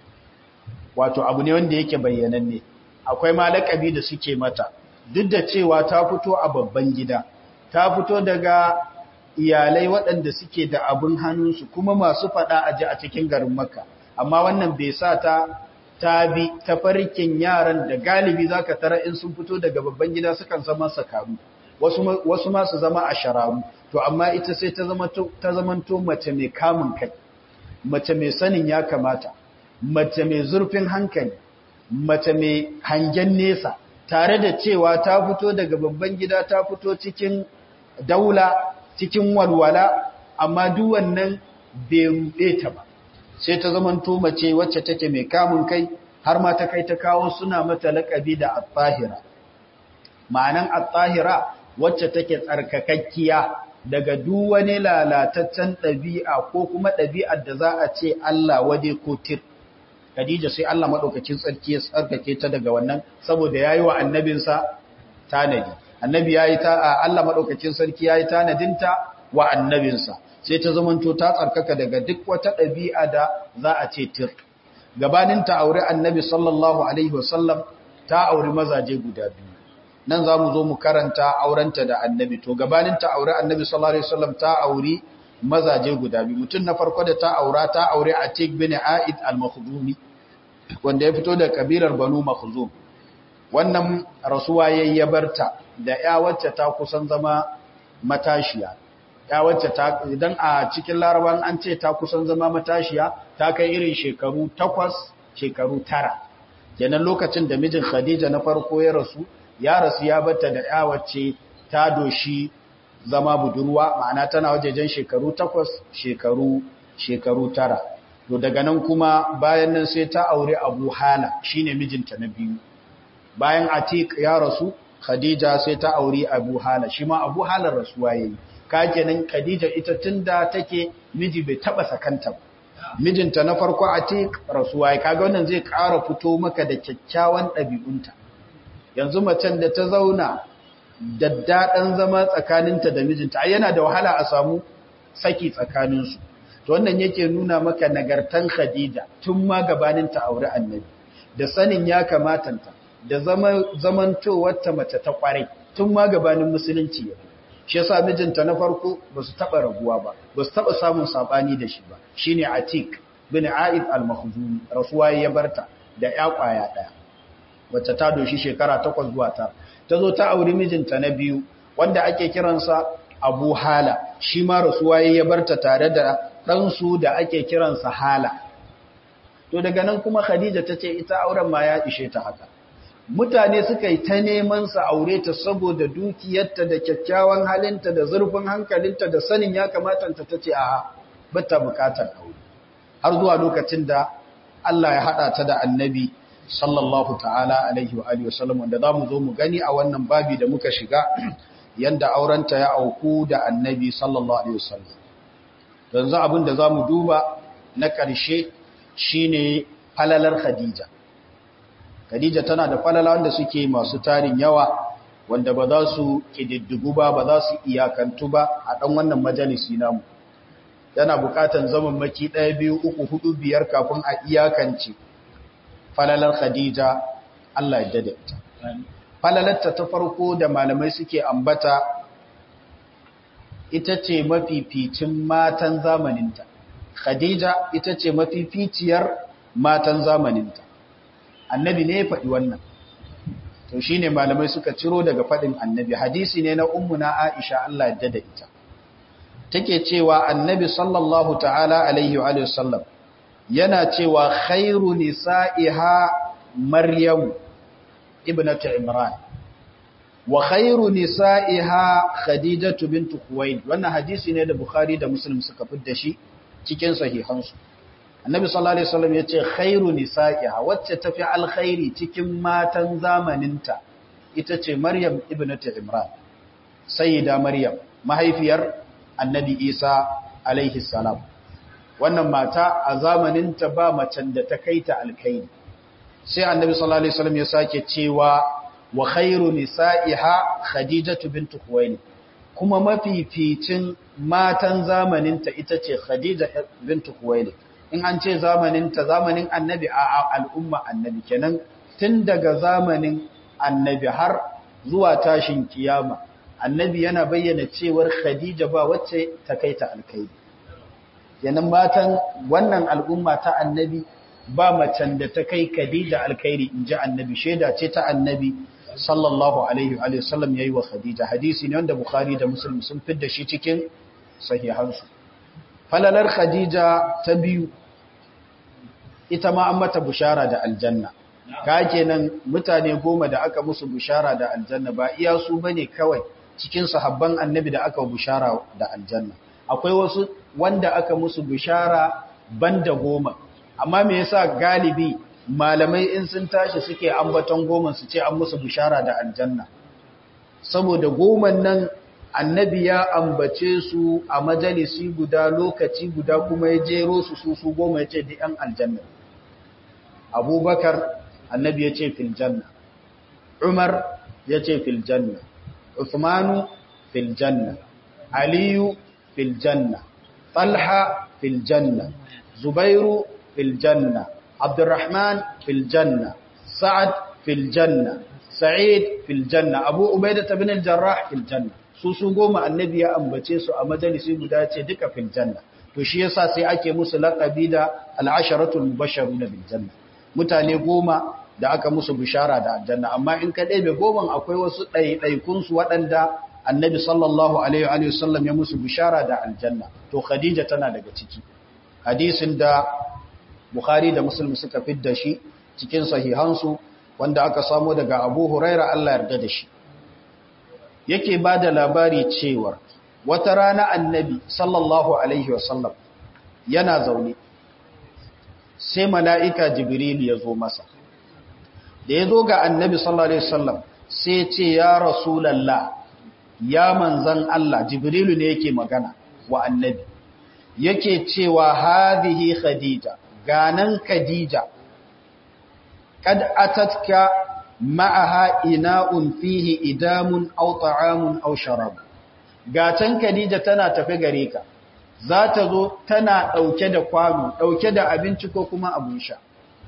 wato abu ne wanda yake bayyananne akwai ma lakabi da suke mata duk da cewa ta fito a babban gida ta fito daga iyalai waɗanda suke da abin hannunsu kuma masu faɗa a ji a cikin garin makka amma wannan bai sa ta ta bi tafarkin yaran da galibi za ka tara in sun fito daga babban gida sukan zama sakaru wasu ma su zama a shararu to amma ita sai ta zamanto mace mai kamun kai mace mai sanin ya kamata mace mai zurfin hankali mace mai hangen nesa tare da cewa ta fito daga babban gida ta fito cikin daula cikin walwala amma duk wannan bai ruɗe ta ba sai ta zamanto mace wacce take mai kamun kai har ma ta kai ta kawo suna mata laƙabi da at-tahira ma'anan at-tahira wacce take tsarkakakkiya daga duk wani lalataccen ɗabi'a ko kuma ɗabi'ar da za a ce Allah wade ko tir Khadija sai Allah madaukakin tsarki ya tsarkake ta daga wannan saboda yayi wa annabinsa tanadi annabi yayi ta Allah madaukakin sarki yayi tanadinta wa annabinsa sai ta zamanto ta tsarkaka daga duk wata ɗabi'a da za a ce tir gabanin ta aure annabi sallallahu alaihi wasallam ta auri mazaje guda biyu nan za mu zo mu karanta aurenta da annabi to gabanin ta aure annabi sallallahu alaihi wasallam ta auri mazaje guda biyu mutum na farko da ta aura ta aure Atik bin Aid al-Makhdumi wanda ya fito da kabilar Banu Makhzum wannan rasuwa yayi ya barta da ya wacce ta kusan zama matashiya ya wacce ta idan a cikin laraban an ce ta kusan zama matashiya ta kai irin shekaru takwas shekaru tara kenan lokacin da mijin Khadija na farko ya rasu ya rasu ya bata da ya wacce ta doshi zama budurwa ma'ana tana wajejen shekaru takwas shekaru shekaru tara to daga nan kuma bayan nan sai ta aure Abu Hala shine mijinta na biyu bayan Atik ya rasu Khadija sai ta aure Abu Hala shi ma Abu Hala rasuwa yayi ka kenan Khadija ita tunda take miji bai taba sakanta ba mijinta na farko Atik rasuwa yayi kaga wannan zai ƙara fito maka da kyakkyawan ɗabi'unta yanzu macen da ta zauna daddaɗan zama tsakaninta da mijinta ai yana da wahala a samu saki tsakaninsu to wannan yake nuna maka nagartan Khadija tun ma gabanin ta aure annabi da sanin ya kamatanta da zama zamantowarta mace ta kware tun ma gabanin musulunci ya shi yasa mijinta na farko ba su taba rabuwa ba ba su taba samun sabani da shi ba shine Atik bin Aid al-Makhzumi rasuwa ya barta da ya kwaya daya wacce ta doshi shekara takwas zuwa ta ta zo ta auri mijinta na biyu wanda ake kiransa Abu Hala shi ma rasuwa ya barta tare da ɗansu da ake kiransa Hala to daga nan kuma Khadija ta ce ita auren ma ya ishe ta haka mutane suka yi ta neman sa aure ta saboda dukiyarta da kyakkyawan halinta da zurfin hankalinta da sanin ya kamata ta tace a bata bukatar aure har zuwa lokacin da Allah ya hada ta da Annabi sallallahu ta'ala alaihi wa alihi wasallam wanda zamu zo mu gani a wannan babi da muka shiga yanda aurenta ya auku da Annabi sallallahu alaihi wasallam yanzu abin da zamu duba na ƙarshe shine falalar Khadija Khadija tana da falala wanda suke masu tarin yawa wanda ba za su kididdigu ba ba za su iyakantu ba a ɗan wannan majalisi namu yana buƙatan zaman maki ɗaya biyu uku hudu biyar kafin a iyakance falalar Khadija Allah ya dade ta falalarta ta farko da malamai suke ambata ita ce mafificin matan zamaninta Khadija ita ce mafificiyar matan zamaninta annabi ne ya faɗi wannan to shi ne malamai suka ciro daga faɗin annabi hadisi ne na ummuna aisha Allah yadda da ita take cewa annabi sallallahu ta'ala alaihi wa sallam yana cewa khairu nisa'iha maryam ibnatu imran wa khairu nisa'iha khadijatu bint khuwaylid wannan hadisi ne da bukhari da muslim suka fitar shi cikin sahihansu annabi sallallahu alaihi wasallam yace khairu nisa'iha wacce tafi alkhairi cikin matan zamaninta ita ce maryam ibnatu imran sayyida maryam mahaifiyar annabi isa alaihi salam wannan mata a zamaninta ba macen da ta kaita alkhairi sai annabi sallallahu alaihi wasallam ya sake cewa wa khairu nisa'iha khadijatu bint khuwailid kuma mafificin matan zamaninta ita ce khadija bint khuwailid in an ce zamaninta zamanin annabi a al'umma annabi kenan tun daga zamanin annabi har zuwa tashin kiyama annabi yana bayyana cewar khadija ba wacce ta kai ta alkaidi kenan matan wannan al'umma ta annabi ba macen da ta kai khadija alkaidi in ji annabi shaida ce ta annabi sallallahu alaihi wa sallam yayi wa khadija hadisi ne wanda bukhari da muslim sun fidda shi cikin sahihansu falalar khadija ta biyu ita ma an mata bushara da aljanna ka kenan mutane goma da aka musu bushara da aljanna ba iya su bane kawai cikin sahabban annabi da aka bushara da aljanna akwai wasu wanda aka musu bushara banda goma amma me yasa galibi malamai in sun tashi suke ambaton goma su ce an musu bushara da aljanna saboda goman nan annabi ya ambace su a majalisi guda lokaci guda kuma ya jero su su su goma ya ce da ‘yan aljanna abubakar annabi ya ce filjanna umar ya ce filjanna usmanu filjanna aliyu filjanna talha filjanna zubairu filjanna abdurrahman filjanna sa'ad filjanna sa'id filjanna abu ubaidah bin al-jarrah filjanna su su goma annabi ya ambace su a majalisi guda ce duka fil janna to shi yasa sai ake musu laqabi da al-asharatul mubashshiruna bil janna mutane goma da aka musu bishara da aljanna amma in ka ɗebe goman akwai wasu ɗaiɗaikun su waɗanda annabi sallallahu alaihi wa sallam ya musu bishara da aljanna to khadija tana daga ciki hadisin da bukhari da muslim suka fidda shi cikin sahihansu wanda aka samo daga abu huraira Allah yarda da shi yake ba da labari cewar wata rana annabi sallallahu alaihi wasallam yana zaune sai mala'ika jibril ya zo masa da ya zo ga annabi sallallahu alaihi wasallam sai ce ya rasulallah ya manzan Allah jibrilu ne yake magana wa annabi yake cewa hadhihi khadija ganan khadija kad atatka ma'aha ina'un fihi idamun aw ta'amun aw sharab gatan Khadija tana tafe gare ka za ta zo tana dauke da kwano dauke da abinci ko kuma abun sha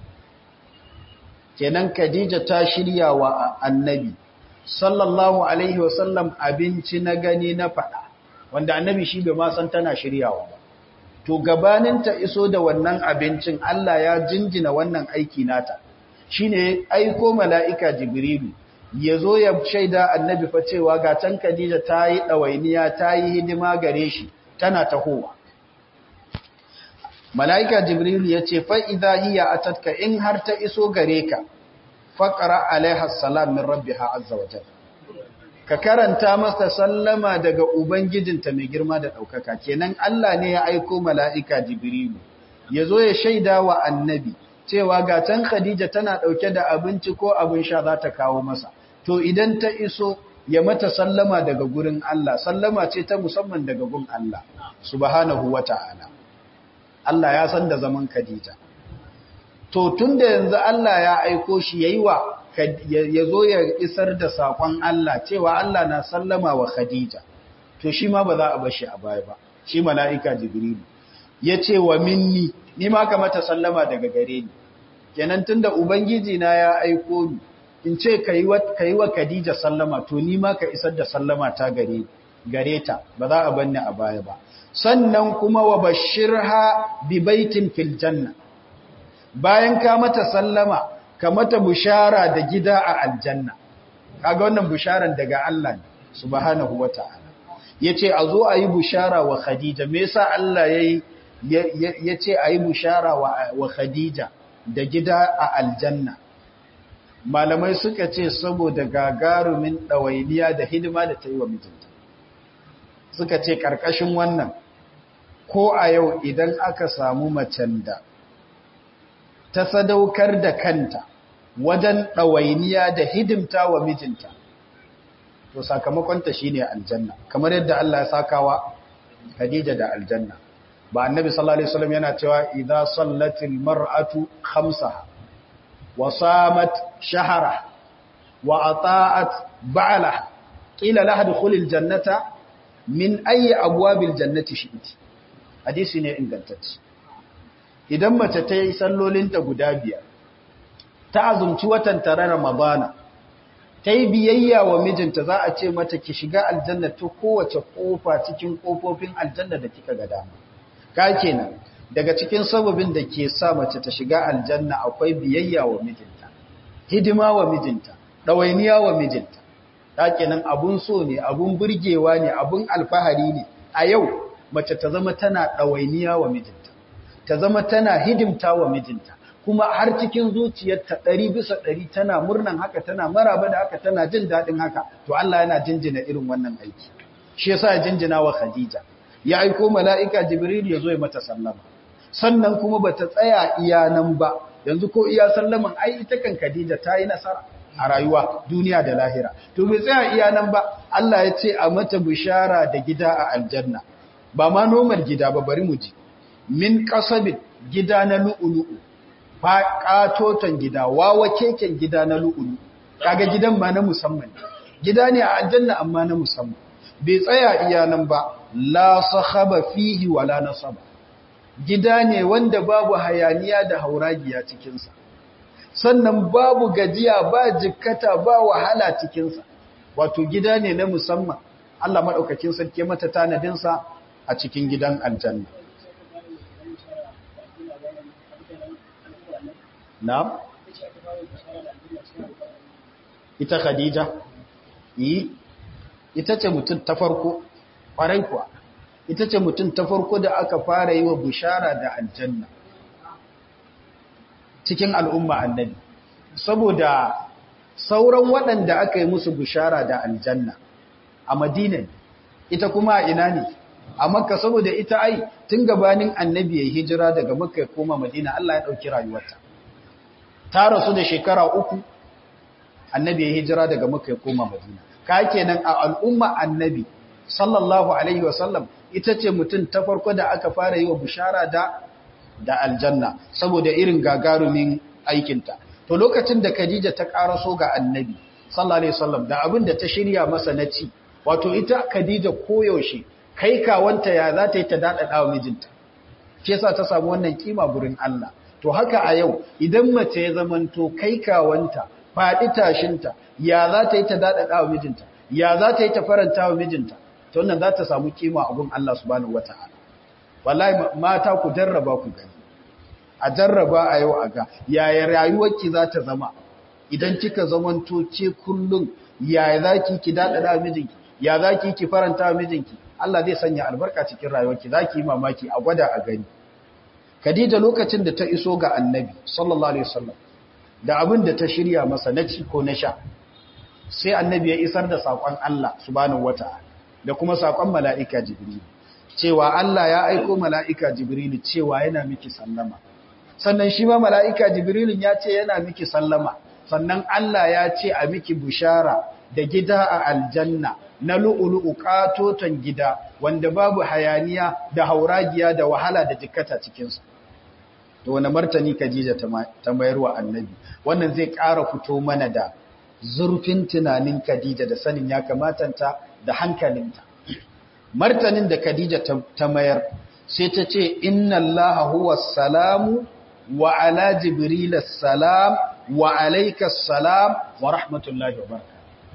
kenan Khadija ta shirya wa annabi sallallahu alaihi wasallam abinci na gani na fada wanda annabi shi bai ma san tana shiryawa ba to gabanin ta iso da wannan abincin Allah ya jinjina wannan aiki nata shine aiko mala'ika jibrilu ya zo ya shaida annabi fa cewa ga can Khadija ta yi ɗawainiya ta yi hidima gare shi tana tahowa mala'ika jibrilu ya ce fa'iza hiya a tatka in har ta iso gare ka faƙara alaihassalam min rabbi azza wajen ka karanta masa sallama daga ubangijinta mai girma da ɗaukaka kenan Allah ne ya aiko mala'ika jibrilu ya zo ya shaida wa annabi cewa ga can Khadija tana ɗauke da abinci ko abin sha za ta kawo masa. To idan ta iso ya mata sallama daga gurin Allah, sallama ce ta musamman daga gun Allah, subhanahu wa ta'ala. Allah ya san da zaman Khadija. To tun da yanzu Allah ya aiko shi ya yi wa, ya zo ya isar da saƙon Allah cewa Allah na sallama wa Khadija. To shi ma ba za a bashi a baya ba, shi mala'ika Jibrilu. Ya ce wa minni, ni ma ka mata sallama daga gare ni. kenan tunda ubangiji na ya aiko ni in ce kai wa kai wa Khadija sallama to ni ma ka isar da sallama ta gare gare ta ba za a banni a baya ba sannan kuma wa bashirha bi baitin fil janna bayan ka mata sallama ka mata bushara da gida a aljanna kaga wannan busharan daga Allah ne subhanahu wataala yace a zo a yi bushara wa Khadija me yasa Allah yayi yace a yi bushara wa Khadija da gida a aljanna malamai suka ce saboda gagarumin ɗawainiya da hidima da ta yi wa mijinta suka ce ƙarƙashin wannan ko a yau idan aka samu macen da ta sadaukar da kanta wajen ɗawainiya da hidimta wa mijinta to sakamakonta shine aljanna kamar yadda Allah ya sakawa Khadija da aljanna ba annabi sallallahu alaihi wasallam yana cewa idza sallatil mar'atu khamsaha wa samat shahara wa ata'at ba'ala qila laha dukhulil jannata min ayi abwabil jannati shi'ti hadisi ne ingantacce idan mace ta yi sallolinta guda biyar ta azumci watan tare ramadana ta yi biyayya wa mijinta za a ce mata ki shiga aljanna ta kowace kofa cikin kofofin aljanna da kika ga dama ka kenan daga cikin sababin da ke sa mace ta shiga aljanna akwai biyayya wa mijinta hidima wa mijinta ɗawainiya wa mijinta ta kenan abun so ne abun burgewa ne abun alfahari ne a yau mace ta zama tana ɗawainiya wa mijinta ta zama tana hidimta wa mijinta kuma har cikin zuciyarta ɗari bisa ɗari tana murnan haka tana maraba da haka tana jin daɗin haka to Allah yana jinjina irin wannan aiki shi yasa ya jinjina wa Khadija ya aiko mala'ika Jibril ya zo ya mata sallama sannan kuma bata tsaya iya nan ba yanzu ko iya sallaman ai ita kan Khadija ta yi nasara a rayuwa duniya da lahira to bai tsaya iya nan ba Allah ya ce a mata bishara da gida a aljanna ba ma nomar gida ba bari mu ji min kasabin gida na lu'ulu'u fa katoton gida wawa keken gida na lu'ulu kaga gidan ma na musamman gida ne a aljanna amma na musamman bai tsaya iya nan ba la sahaba fihi wala nasaba gida ne wanda babu hayaniya da hauragiya cikin sa sannan babu gajiya ba jikkata ba wahala cikin sa wato gida ne na musamman Allah madaukakin sarki mata tanadin sa a cikin gidan aljanna Na'am? Ita Khadija? Yi, ita ce mutum ta farko, ƙwarai kuwa, ita ce mutum ta farko da aka fara yi wa bishara da aljanna cikin al'umma annabi. Saboda sauran waɗanda aka yi musu bishara da aljanna a Madina ita kuma a ina ne? A Makka saboda ita ai tun gabanin annabi ya hijira daga Makka ya koma Madina Allah ya ɗauki rayuwarta. ta rasu da shekara uku annabi ya hijira daga maka ya koma madina ka kenan a al'umma annabi sallallahu alaihi wasallam ita ce mutum ta farko da aka fara yi wa bishara da da aljanna saboda irin gagarumin aikinta to lokacin da khadija ta karaso ga annabi sallallahu alaihi wasallam da abin da ta shirya masa na ci wato ita khadija koyaushe kai kawanta ya za ta yi ta daɗaɗa wa mijinta shi yasa ta samu wannan kima gurin Allah to haka a yau idan mace ya zamanto kai kawanta faɗi tashinta ya za ta yi ta daɗaɗa wa mijinta ya za ta yi ta faranta wa mijinta to wannan za ta samu kima a gun Allah subhanahu wata'ala wallahi mata ku jarraba ku gani a jarraba a yau a ga yaya rayuwarki za ta zama idan kika zamanto ce kullum yaya za ki ki daɗaɗa wa mijinki ya za ki ki faranta wa mijinki Allah zai sanya albarka cikin rayuwarki za ki yi mamaki a gwada a gani Khadija lokacin da ta iso ga Annabi sallallahu alaihi wasallam da abin da ta shirya masa na ci ko na sha sai Annabi ya isar da sakon Allah subhanahu wataala da kuma sakon mala'ika Jibril cewa Allah ya aiko mala'ika Jibril cewa yana miki sallama sannan shi ma mala'ika Jibril ya ce yana miki sallama sannan Allah ya ce a miki bushara da gida a aljanna na lu'ulu'u katoton gida wanda babu hayaniya da hauragiya da wahala da jikkata cikinsa. To, wani martani Khadija ta mayarwa annabi, wannan zai ƙara fito mana da zurfin tunanin Khadija da sanin ya kamatanta da hankalinta. Martanin da Khadija ta mayar sai ta ce, Inna Allah huwa salamu wa ala Jibril salam wa alaika salam wa rahmatullahi wa baraka.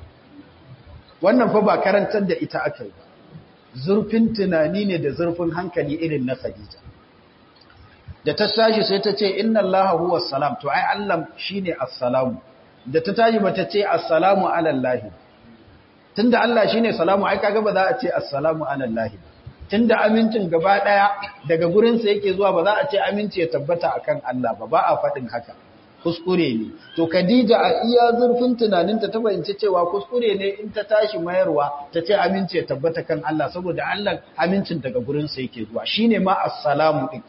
wannan fa ba karantar da ita aka yi ba zurfin tunani ne da zurfin hankali irin na Khadija da ta tashi sai ta ce inna allaha huwa salam to ai Allah shine assalamu da ta tashi bata ce assalamu ala allah tunda Allah shine salamu ai kaga ba za a ce assalamu ala allah tunda amincin gaba daya daga gurin sa yake zuwa ba za a ce aminci ya tabbata akan Allah ba ba a fadin haka kuskure ne to Khadija a iya zurfin tunaninta ta fahimci cewa kuskure ne in ta tashi mayarwa ta ce aminci ya tabbata kan Allah saboda Allah amincin daga gurin sa yake zuwa shine ma assalamu din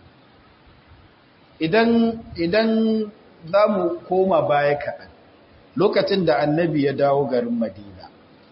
idan idan zamu koma baya kaɗan lokacin da annabi ya dawo garin Madina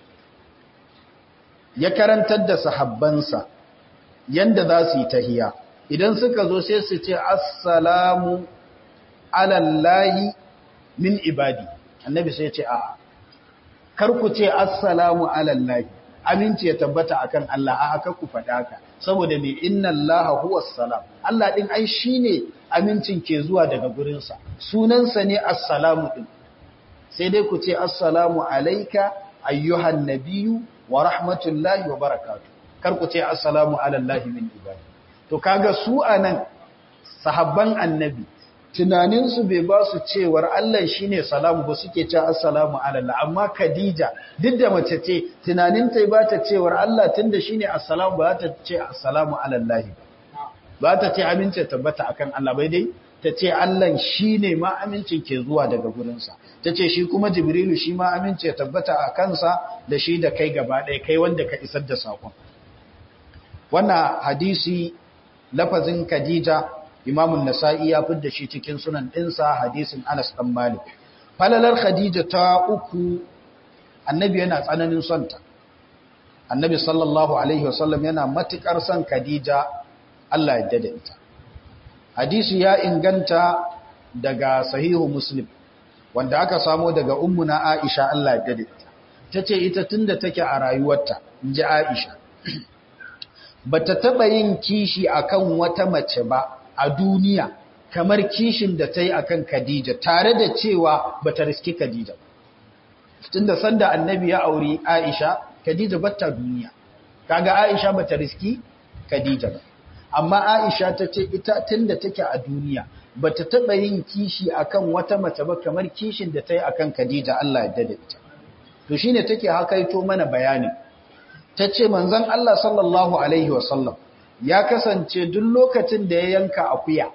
ya karantar da sahabbansa yanda za su yi tahiya idan suka zo sai su ce assalamu alallahi min ibadi annabi sai ya ce a'a kar ku ce assalamu alallahi aminci ya tabbata akan Allah a aka ku faɗa ka saboda me inna allaha huwa salam Allah din ai shine amincin ke zuwa daga gurin sa sunansa ne assalamu din sai dai ku ce assalamu alayka ayyuhan nabiyyu wa rahmatullahi wa barakatuh kar ku ce assalamu alallahi min ibadi to kaga su anan sahabban annabi tunaninsu bai ba su cewar Allah shi ne salamu ba suke ce assalamu alallah amma Khadija duk da mace ce tunaninta ba ta cewar Allah tun da shi ne assalamu ba ta ce assalamu alallahi ba ta ce amince tabbata akan Allah bai dai ta ce Allah shi ne ma amincin ke zuwa daga gurinsa ta ce shi kuma Jibrilu shi ma amince tabbata a kansa da shi da kai gaba ɗaya kai wanda ka isar da saƙon wannan hadisi lafazin Khadija Imamun Nasa'i ya fidda shi cikin sunan ɗinsa hadisin Anas ɗan Malik. Falalar Khadija ta uku, annabi yana tsananin sonta. Annabi sallallahu Alaihi wasallam yana matuƙar son Khadija Allah ya dada ita. Hadisi ya inganta daga sahihu Muslim, wanda aka samo daga ummuna Aisha Allah ya dada ita. Ta ce ita tun da take a rayuwarta, in ji Aisha. Ba ta taɓa yin kishi akan wata mace ba, a duniya kamar kishin da ta yi a kan Khadija tare da cewa ba ta riski Khadija. Tunda sanda annabi ya auri Aisha, Khadija ba ta duniya. Kaga Aisha ba ta riski Khadija ba. Amma Aisha ta ce ita tunda take a duniya ba ta taɓa yin kishi a kan wata mace ba kamar kishin da ta yi a kan Khadija Allah ya dada ita. To shi ne take hakaito mana bayani. Ta ce manzon Allah sallallahu Alaihi wasallam ya kasance duk lokacin da ya yanka akuya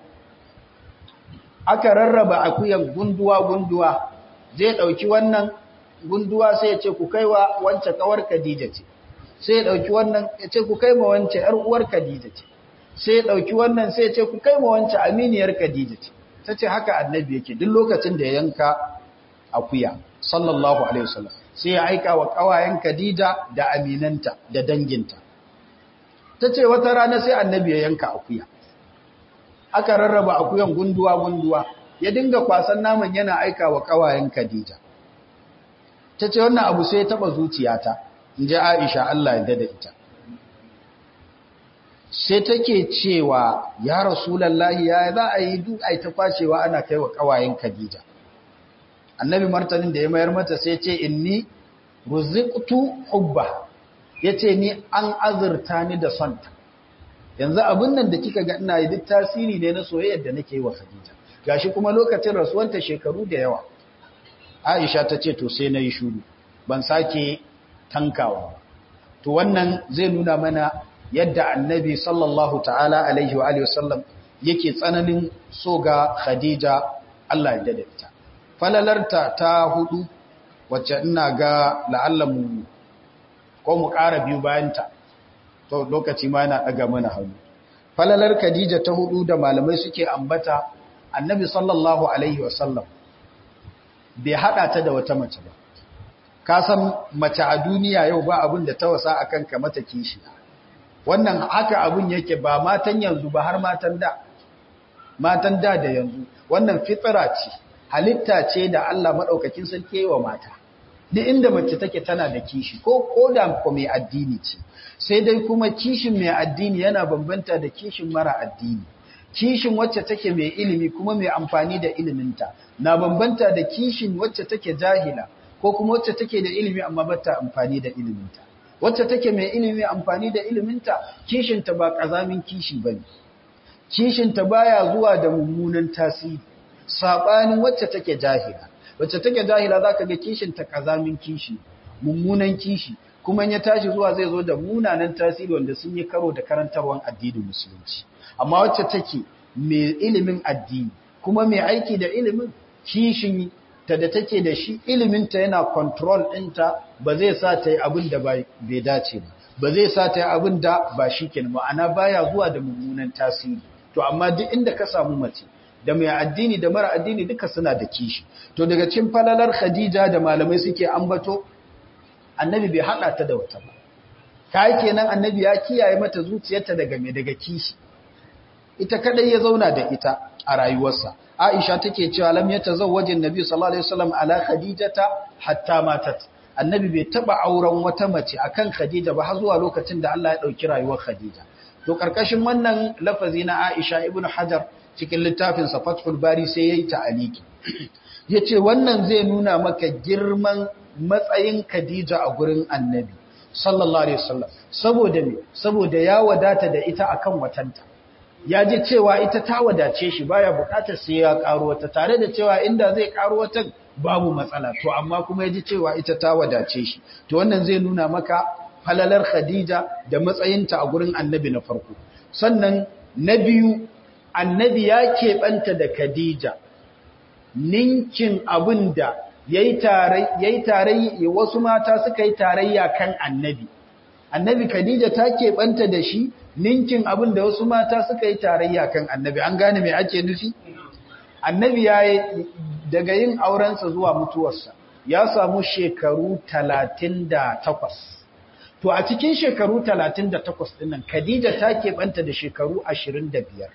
aka rarraba akuyan gunduwa-gunduwa zai ɗauki wannan gunduwa sai ya ce ku kaiwa wance kawar Khadija ce sai ya ɗauki wannan ya ce ku kai ma wance ‘yar uwar Khadija ce sai ya ɗauki wannan sai ya ce ku kai ma wance aminiyar Khadija ce ta ce haka annabi yake duk lokacin da ya yanka akuya sallallahu alaihi wasallam sai ya aika wa ƙawayen Khadija da aminanta da danginta ta ce wata rana sai annabi ya yanka akuya aka rarraba akuyan gunduwa-gunduwa ya dinga kwasan naman yana aika wa kawayen Khadija ta ce wannan abu sai ya taba zuciyata in ji Aisha Allah ya dada ita sai take cewa ya rasulallahi ya za a yi duk ai ta kwashewa ana kai wa kawayen Khadija annabi martanin da ya mayar mata sai ce inni ruziqtu hubba ya ce ni an azurta ni da sonta yanzu abin nan da kika ga ina yi duk tasiri ne na soyayyar da nake yi wa Khadija gashi kuma lokacin rasuwanta shekaru da yawa Aisha ta ce to sai nayi shuru ban sake tankawa to wannan zai nuna mana yadda Annabi sallallahu ta'ala alaihi wa alihi wasallam yake tsananin so ga Khadija Allah ya dade ta falalarta ta hudu wacce ina ga la'allamu ko mu ƙara biyu bayanta to lokaci ma yana ɗaga mana hannu falalar khadija ta hudu da malamai suke ambata annabi sallallahu alaihi wasallam bai haɗa ta da wata mace ba ka san mace a duniya yau ba abin da ta wasa a kanka mata kishi wannan haka abin yake ba matan yanzu ba har matan da matan da da yanzu wannan fitsira ce halitta ce da Allah maɗaukakin sarki wa mata duk inda mace take tana da kishi ko koda ko mai addini ce sai dai kuma kishin mai addini yana bambanta da kishin mara addini kishin wacce take mai ilimi kuma mai amfani da iliminta na bambanta da kishin wacce take jahila ko kuma wacce take da ilimi amma bata amfani da iliminta wacce take mai ilimi amfani da iliminta kishinta ba kazamin kishi bane kishinta baya zuwa da mummunan tasiri sabanin wacce take jahila wacce take jahila zaka ga kishinta kazamin kishi mummunan kishi kuma ya tashi zuwa zai zo da munanan tasiri wanda sun yi karo da karantarwan addinin musulunci amma wacce take mai ilimin addini kuma mai aiki da ilimin kishin ta da take da shi iliminta yana control ɗinta ba zai sa ta yi abin da bai dace ba ba zai sa ta yi abin da ba shi ke ma'ana baya zuwa da mummunan tasiri to amma duk inda ka samu mace da mai addini da mara addini duka suna da kishi to daga cikin falalar khadija da malamai suke ambato annabi bai haɗa ta da wata ba kai kenan annabi ya kiyaye mata zuciyarta daga mai daga kishi ita kadai ya zauna da ita a rayuwarsa Aisha take cewa lam yatazawwajin Nabi sallallahu alaihi wasallam ala Khadijata hatta matat Annabi bai taba auren wata mace akan Khadija ba har zuwa lokacin da Allah ya dauki rayuwar Khadija to karkashin wannan lafazi na Aisha ibn Hajar cikin littafin sa Fathul Bari sai yayi ta'aliki yace wannan zai nuna maka girman matsayin Khadija a gurin Annabi sallallahu alaihi wasallam saboda me saboda ya wadata da ita akan watanta ya ji cewa ita ta wadace shi baya bukatar sai ya karo wata tare da cewa inda zai karo wata babu matsala to amma kuma ya ji cewa ita ta wadace shi to wannan zai nuna maka falalar Khadija da matsayinta a gurin Annabi na farko sannan na biyu Annabi ya keɓanta da Khadija ninkin abinda yayi tare yayi tarayya wasu mata suka yi tarayya kan Annabi Annabi Khadija ta keɓanta da shi ninkin abin da wasu mata suka yi tarayya kan annabi an gane mai ake nufi annabi ya yi daga yin aurensa zuwa mutuwarsa ya samu shekaru talatin da takwas. to a cikin shekaru talatin da takwas dinnan khadija ta keɓanta da shekaru ashirin da biyar.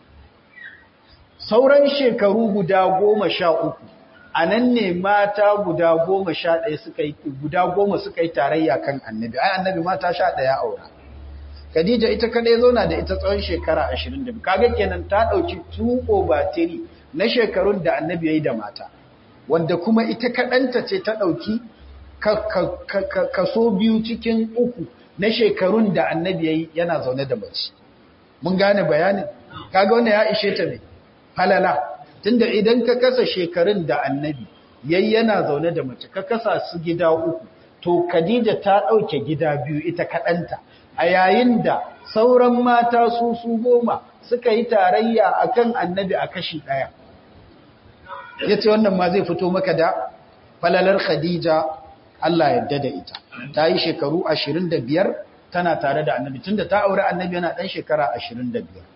sauran shekaru guda goma sha uku a nan ne mata guda goma sha ɗaya suka yi guda goma suka yi tarayya kan annabi ai annabi mata sha ɗaya aura Khadija ita kadai zauna da ita tsawon shekara 22 kaga kenan ta dauki tuko batiri na shekarun da Annabi yayi da mata wanda kuma ita kadanta ce ta dauki kaso biyu cikin uku na shekarun da Annabi yayi yana zaune da mace mun gane bayanin kaga wannan ya ishe ta ne halala tunda idan ka kasa shekarun da Annabi yayi yana zaune da mace ka kasa su gida uku to Khadija ta dauke gida biyu ita kadanta a yayin da sauran mata su su goma suka yi tarayya akan annabi a kashi ɗaya. ya ce wannan ma zai fito maka da falalar khadija Allah yadda da ita ta yi shekaru 25 tana tare da annabi tunda ta aure annabi yana ɗan shekara 25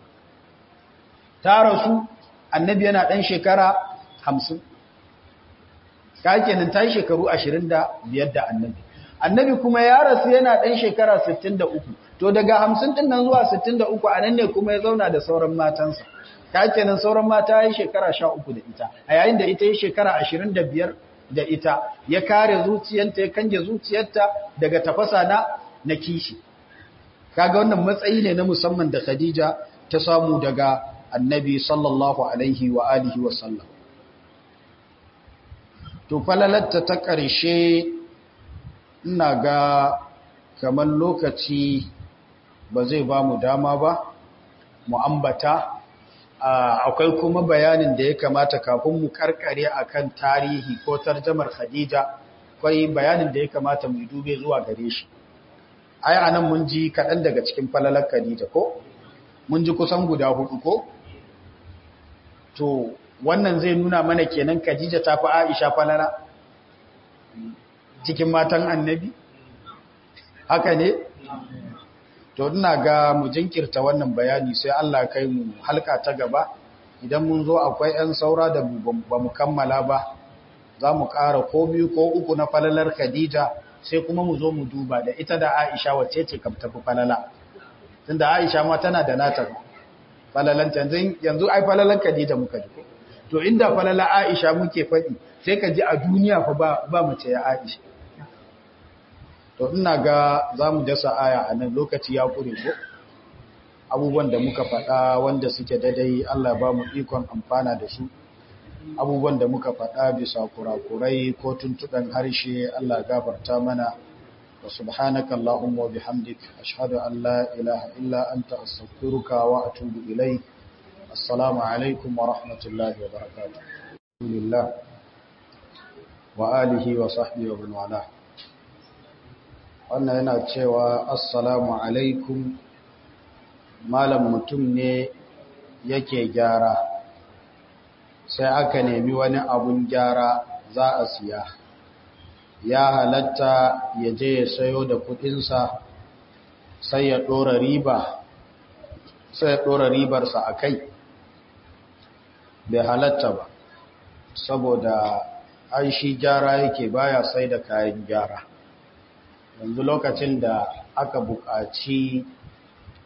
ta rasu annabi yana ɗan shekara 50 ka kenan ta yi shekaru 25 da annabi annabi kuma ya rasu yana ɗan shekara 63 to daga 50 ɗin nan zuwa 63 a nan ne kuma ya zauna da sauran matansa ta kenan sauran mata ya yi shekara 13 da ita a yayin da ita yi shekara 25 da ita ya kare zuciyarta ya kange zuciyarta daga tafasa na na kishi kaga wannan matsayi ne na musamman da Khadija ta samu daga annabi sallallahu alaihi wa alihi wa sallam to falalatta ta ƙarshe ina ga kamar lokaci ba zai ba mu dama ba mu ambata akwai kuma bayanin da ya kamata kafin mu karkare akan tarihi ko tarjamar Khadija akwai bayanin da ya kamata mu dube zuwa gare shi ai anan mun ji kaɗan daga cikin falalar Khadija ko mun ji kusan guda hudu ko to wannan zai nuna mana kenan Khadija ta fi Aisha falala cikin matan annabi haka ne to ina ga mu jinkirta wannan bayani sai Allah kai mu halka ta gaba idan mun zo akwai 'yan saura da ba mu kammala ba za mu ƙara ko biyu ko uku na falalar Khadija sai kuma mu zo mu duba da ita da Aisha wacce ce kam tafi falala tunda Aisha ma tana da nata falalanta yanzu ai falalar Khadija muka ji to inda falala Aisha muke faɗi sai ka ji a duniya fa ba ba mace ya Aisha to ina ga za mu dasa aya a nan lokaci ya kure ko abubuwan da muka faɗa wanda suke daidai Allah ba mu ikon amfana da su abubuwan da muka faɗa bisa kurakurai ko tuntuɗan harshe Allah gafarta mana wa subhanaka Allahumma wa bihamdik ashhadu an la ilaha illa anta astaghfiruka wa atubu ilayk assalamu alaikum wa rahmatullahi wa barakatuh alhamdulillah wa alihi wa sahbihi wa man wala wannan yana cewa assalamu alaikum malam mutum ne yake gyara sai aka nemi wani abun gyara za a siya ya halatta ya je ya sayo da kudinsa sai ya ɗora riba sai ya ɗora ribarsa a kai bai halatta ba saboda an shi gyara yake baya sai da kayan gyara yanzu lokacin da aka buƙaci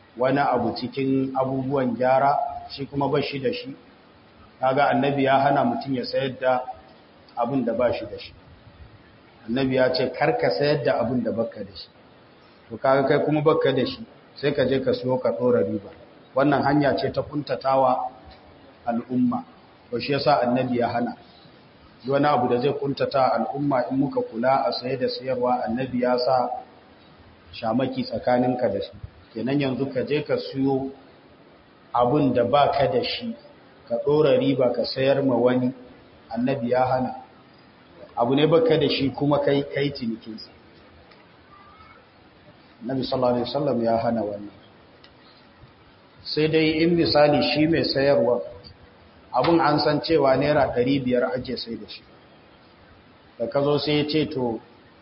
wani abu cikin abubuwan gyara shi kuma ba shi da shi kaga annabi ya hana mutum ya sayar da abin da ba shi da shi annabi ya ce karka sayar da abin da baka da shi to kaga kai kuma baka da shi sai ka je ka siyo ka dora riba wannan hanya ce ta kuntatawa al'umma to shi yasa annabi ya hana wani abu da zai kuntata al'umma in muka kula a saye da sayarwa annabi ya sa shamaki tsakaninka da shi kenan yanzu ka je ka siyo abin da baka da shi ka dora riba ka sayar ma wani annabi ya hana abu ne baka da shi kuma kai kai cinikinsa Nabi sallallahu alaihi wasallam ya hana wannan sai dai in misali shi mai sayarwa abun an san cewa naira 500 ake sai da shi da ka zo sai ya ce to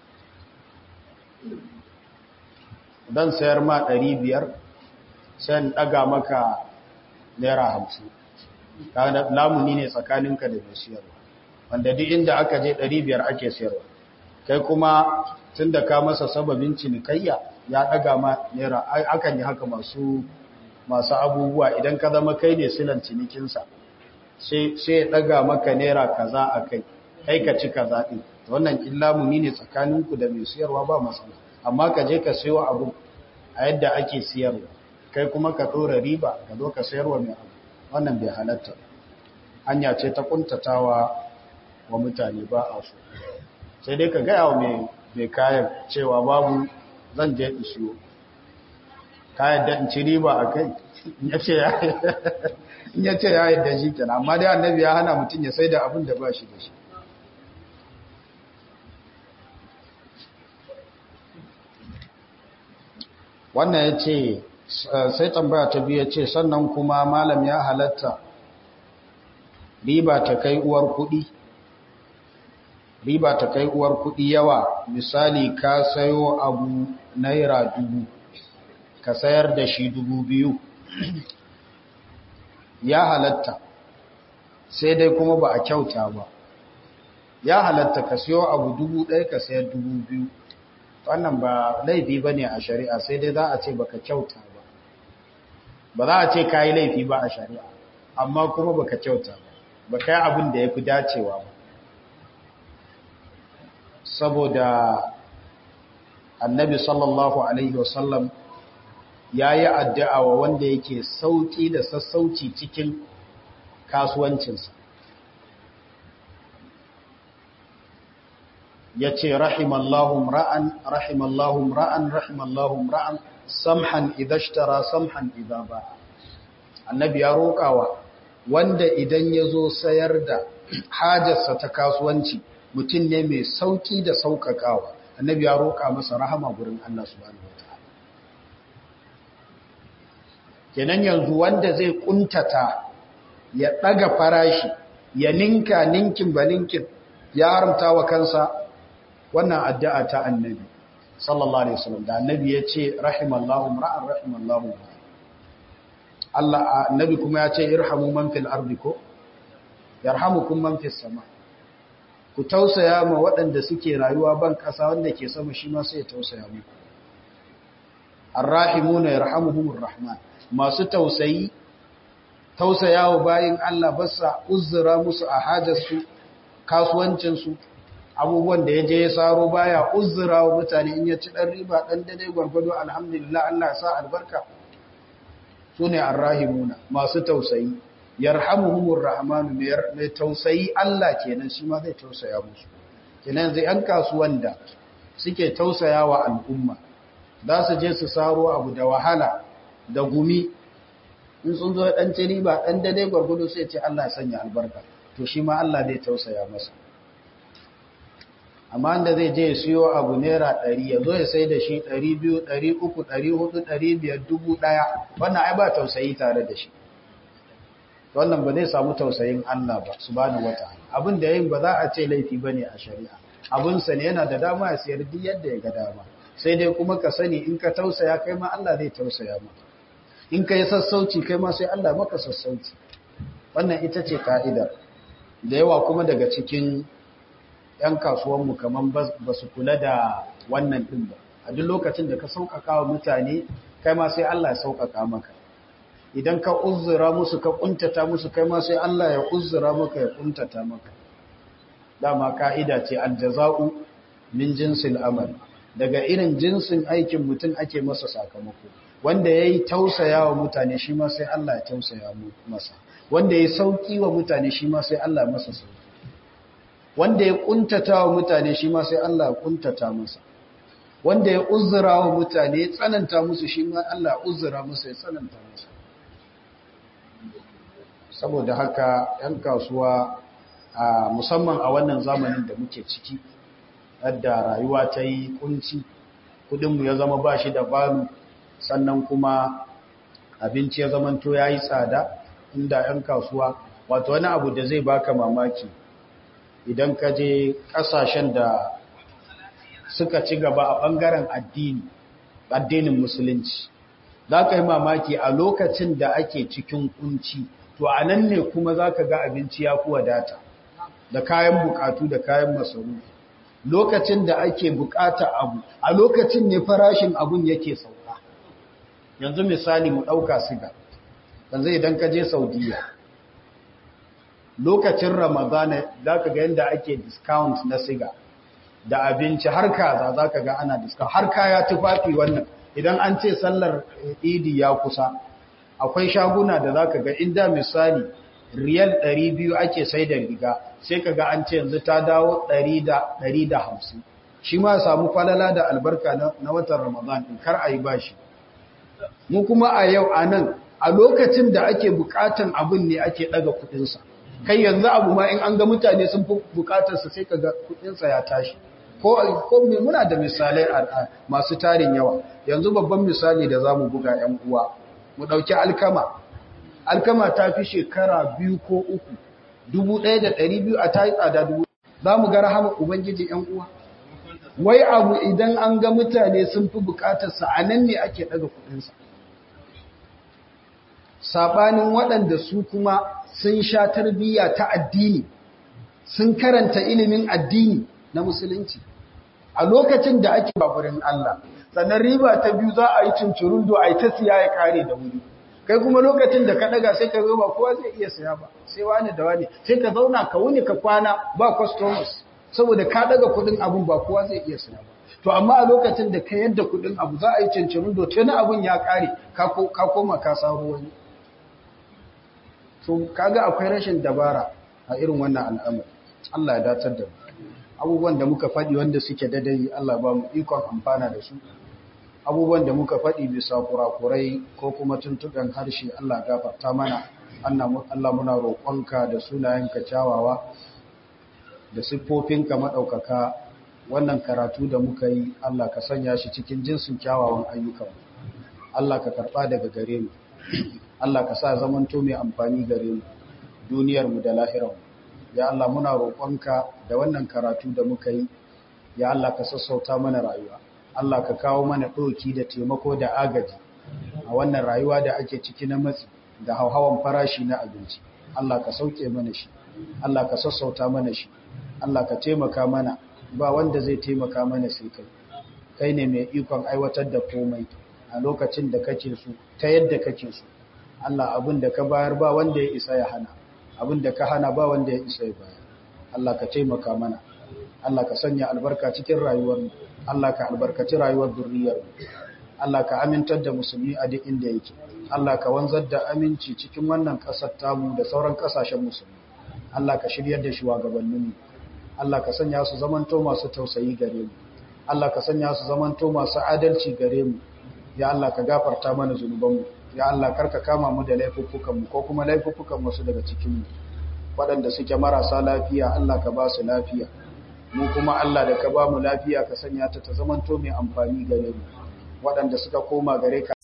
dan sayar ma 500 sai in daga maka naira 50 kaga lamuni ne tsakaninka da mai sayarwa wanda duk inda aka je 500 ake sayarwa kai kuma tunda ka masa sababin cinikayya ya daga ma naira akan yi haka masu masu abubuwa idan ka zama kai ne silan cinikinsa sai ya daga maka naira kaza a kai kai ka ci kaza ɗin wannan illamuni ne tsakaninku da mai siyarwa ba matsala amma ka je ka siyo abu a yadda ake siyarwa kai kuma ka ɗora riba ka zo ka sayarwa mai abu wannan bai halatta hanya ce ta kuntatawa wa mutane ba a so sai dai ka gaya wa mai kayan cewa babu zan je in siyo kayan da in ci riba a kai in ya ce ya yadda shi kenan amma dai annabi ya hana mutum ya sai da abin da ba shi da shi wannan ya ce sai tambaya ta biyu ya ce sannan kuma malam ya halatta riba ta kai uwar kuɗi riba ta kai uwar kuɗi yawa misali ka sayo abu naira dubu ka sayar da shi dubu biyu ya halatta sai dai kuma ba a kyauta ba ya halatta ka siyo abu dubu ɗaya ka sayar dubu biyu wannan ba laifi ba ne a shari'a sai dai za a ce baka kyauta ba ba za a ce ka yi laifi ba a shari'a amma kuma baka kyauta ba ba ka yi abin da ya fi dacewa ba saboda annabi sallallahu alaihi wasallam ya yi addu'a wa wanda yake sauƙi da sassauci cikin kasuwancinsa ya ce rahimallahum ra'an rahimallahum ra'an rahimallahum ra'an samhan idashtara samhan idaba annabi ya roƙawa wanda idan ya zo sayar da hajarsa ta kasuwanci mutum ne mai sauƙi da sauƙaƙawa annabi ya roƙa masa rahama gurin Allah subhanahu wataala kenan yanzu wanda zai kuntata ya ɗaga farashi ya ninka ninkin ba ninkin ya haramta wa kansa wannan addu'a ta annabi sallallahu alaihi wasallam da annabi ya ce rahimallahu ra'an rahimallahu Allah annabi kuma ya ce irhamu man fil ardi ko yarhamukum man fis sama ku tausaya ma waɗanda suke rayuwa ban ƙasa wanda ke sama shi ma sai ya tausaya muku arrahimuna yarhamuhumur rahman masu tausayi tausayawa bayin Allah basa uzura musu a hajarsu kasuwancinsu abubuwan da ya je ya saro baya uzura wa mutane in ya ci ɗan riba ɗan daidai gwargwado alhamdulillah Allah sa albarka su ne arrahimuna masu tausayi yarhamuhumur rahmanu mai tausayi Allah kenan shi ma zai tausaya musu kenan zai yan kasuwan da suke tausaya wa al'umma za su je su saro abu da wahala da gumi in sun zo ɗan ci riba ɗan daidai gwargwado sai ce Allah ya sanya albarka to shi ma Allah zai tausaya masa amma da zai je ya siyo abu naira ɗari ya zo ya sai da shi ɗari biyu ɗari uku ɗari hudu ɗari biyar dubu ɗaya wannan ai ba tausayi tare da shi wannan ba zai samu tausayin Allah ba subhanahu wata'ala abin da yin ba za a ce laifi bane a shari'a abin sa ne yana da dama ya siyar duk yadda ya ga dama sai dai kuma ka sani in ka tausaya kai ma Allah zai tausaya maka in ka yi sassauci kai ma sai Allah maka sassauci wannan ita ce ka'idar da yawa kuma daga cikin 'yan kasuwanmu kamar ba su kula da wannan ɗin ba a duk lokacin da ka sauƙaƙa wa mutane kai ma sai Allah ya sauƙaƙa maka idan ka uzura musu ka kuntata musu kai ma sai Allah ya uzura maka ya kuntata maka dama ka'ida ce aljaza'u min jinsil amal daga irin jinsin aikin mutum ake masa sakamako wanda yayi tausaya wa mutane shi ma sai Allah ya tausaya masa wanda yayi sauki wa mutane shi ma sai Allah ya masa sauki wanda ya kuntata wa mutane shi ma sai Allah ya kuntata masa wanda ya uzura wa mutane ya tsananta musu shi ma Allah ya uzura masa ya tsananta masa saboda haka 'yan kasuwa a musamman a wannan zamanin da muke ciki yadda rayuwa ta yi kunci kudinmu ya zama ba shi da balu sannan kuma abinci ya zamanto ya yi tsada inda 'yan kasuwa wato wani abu da zai baka mamaki idan ka je kasashen da suka ci gaba a ɓangaren addini addinin musulunci za ka yi mamaki a lokacin da ake cikin kunci to a nan ne kuma za ka ga abinci ya fi wadata da kayan bukatu da kayan masarufi lokacin da ake bukata abu a lokacin ne farashin abun yake sauka yanzu misali mu ɗauka siga yanzu idan ka je saudiya lokacin ramadana za ka ga yadda ake discount na siga da abinci har kaza za ka ga ana discount har kaya tufafi wannan idan an ce sallar idi ya kusa akwai shaguna da za ka ga inda misali riyal 200 ake sai da riga sai ka ga an ce yanzu ta dawo 150 shi ma samu falala da albarka na watan ramadan in kar a yi bashi mu kuma a yau a nan a lokacin da ake bukatan abin ne ake daga kudinsa kai yanzu abu ma in an ga mutane sun fi bukatarsa sai ka ga kudinsa ya tashi ko ko me muna da misalai masu tarin yawa yanzu babban misali da zamu buga yan uwa mu dauki alkama alkama ta fi shekara biyu ko uku dubu ɗaya da ɗari biyu a ta yi tsada dubu za mu ga rahama ubangiji yan uwa wai abu idan an ga mutane sun fi bukatarsa a nan ne ake ɗaga kuɗinsa saɓanin waɗanda su kuma sun sha tarbiyya ta addini sun karanta ilimin addini na musulunci a lokacin da ake baburin Allah sannan riba ta biyu za a yi cincirundo a yi ta siya ya kare da wuri kai kuma lokacin da ka daga sai ka zo ba kowa zai iya siya ba sai wani da wani sai ka zauna ka wuni ka kwana ba customers saboda ka daga kudin abun ba kowa zai iya siya ba to amma a lokacin da ka yadda kudin abu za a yi cincirundo tuni abun ya kare ka koma ka saro wani to kaga akwai rashin dabara a irin wannan al'amari Allah ya datar da mu abubuwan da muka faɗi wanda suke dadai Allah ba mu ikon amfana da su abubuwan da muka faɗi bisa kurakurai ko kuma tuntuɓen harshe Allah gafarta mana Allah muna roƙonka da sunayenka kyawawa da siffofinka maɗaukaka wannan karatu da muka yi Allah ka sanya shi cikin jinsin kyawawan ayyukan Allah ka karɓa daga gare mu Allah ka sa zamanto mai amfani gare mu duniyarmu da lahirarmu ya Allah muna roƙonka da wannan karatu da muka yi ya Allah ka sassauta mana rayuwa Allah ka kawo mana ɗoki da taimako da agaji a wannan rayuwa da ake ciki na matsi da hauhawan farashi na abinci Allah ka sauke mana shi Allah ka sassauta mana shi Allah ka taimaka mana ba wanda zai taimaka mana sai kai kai ne mai ikon aiwatar da komai a lokacin da kake so ta yadda kake so Allah abin da ka bayar ba wanda ya isa ya hana abin da ka hana ba wanda ya isa ya bayar Allah ka taimaka mana Allah ka sanya albarka cikin rayuwar mu Allah ka albarkaci rayuwar zuriyar mu Allah ka amintar da musulmi a duk inda yake Allah ka wanzar da aminci cikin wannan kasar tamu da sauran kasashen musulmi Allah ka shiryar da shugabannin mu Allah ka sanya su zamanto masu tausayi gare mu Allah ka sanya su zamanto masu adalci gare mu ya Allah ka gafarta mana zunubanmu ya Allah karka kama mu da laifuffukanmu ko kuma laifuffukan wasu daga cikinmu waɗanda suke marasa lafiya Allah ka ba su lafiya mu kuma Allah da ka ba mu lafiya ka sanya ta ta zamanto mai amfani gare mu waɗanda suka koma gare ka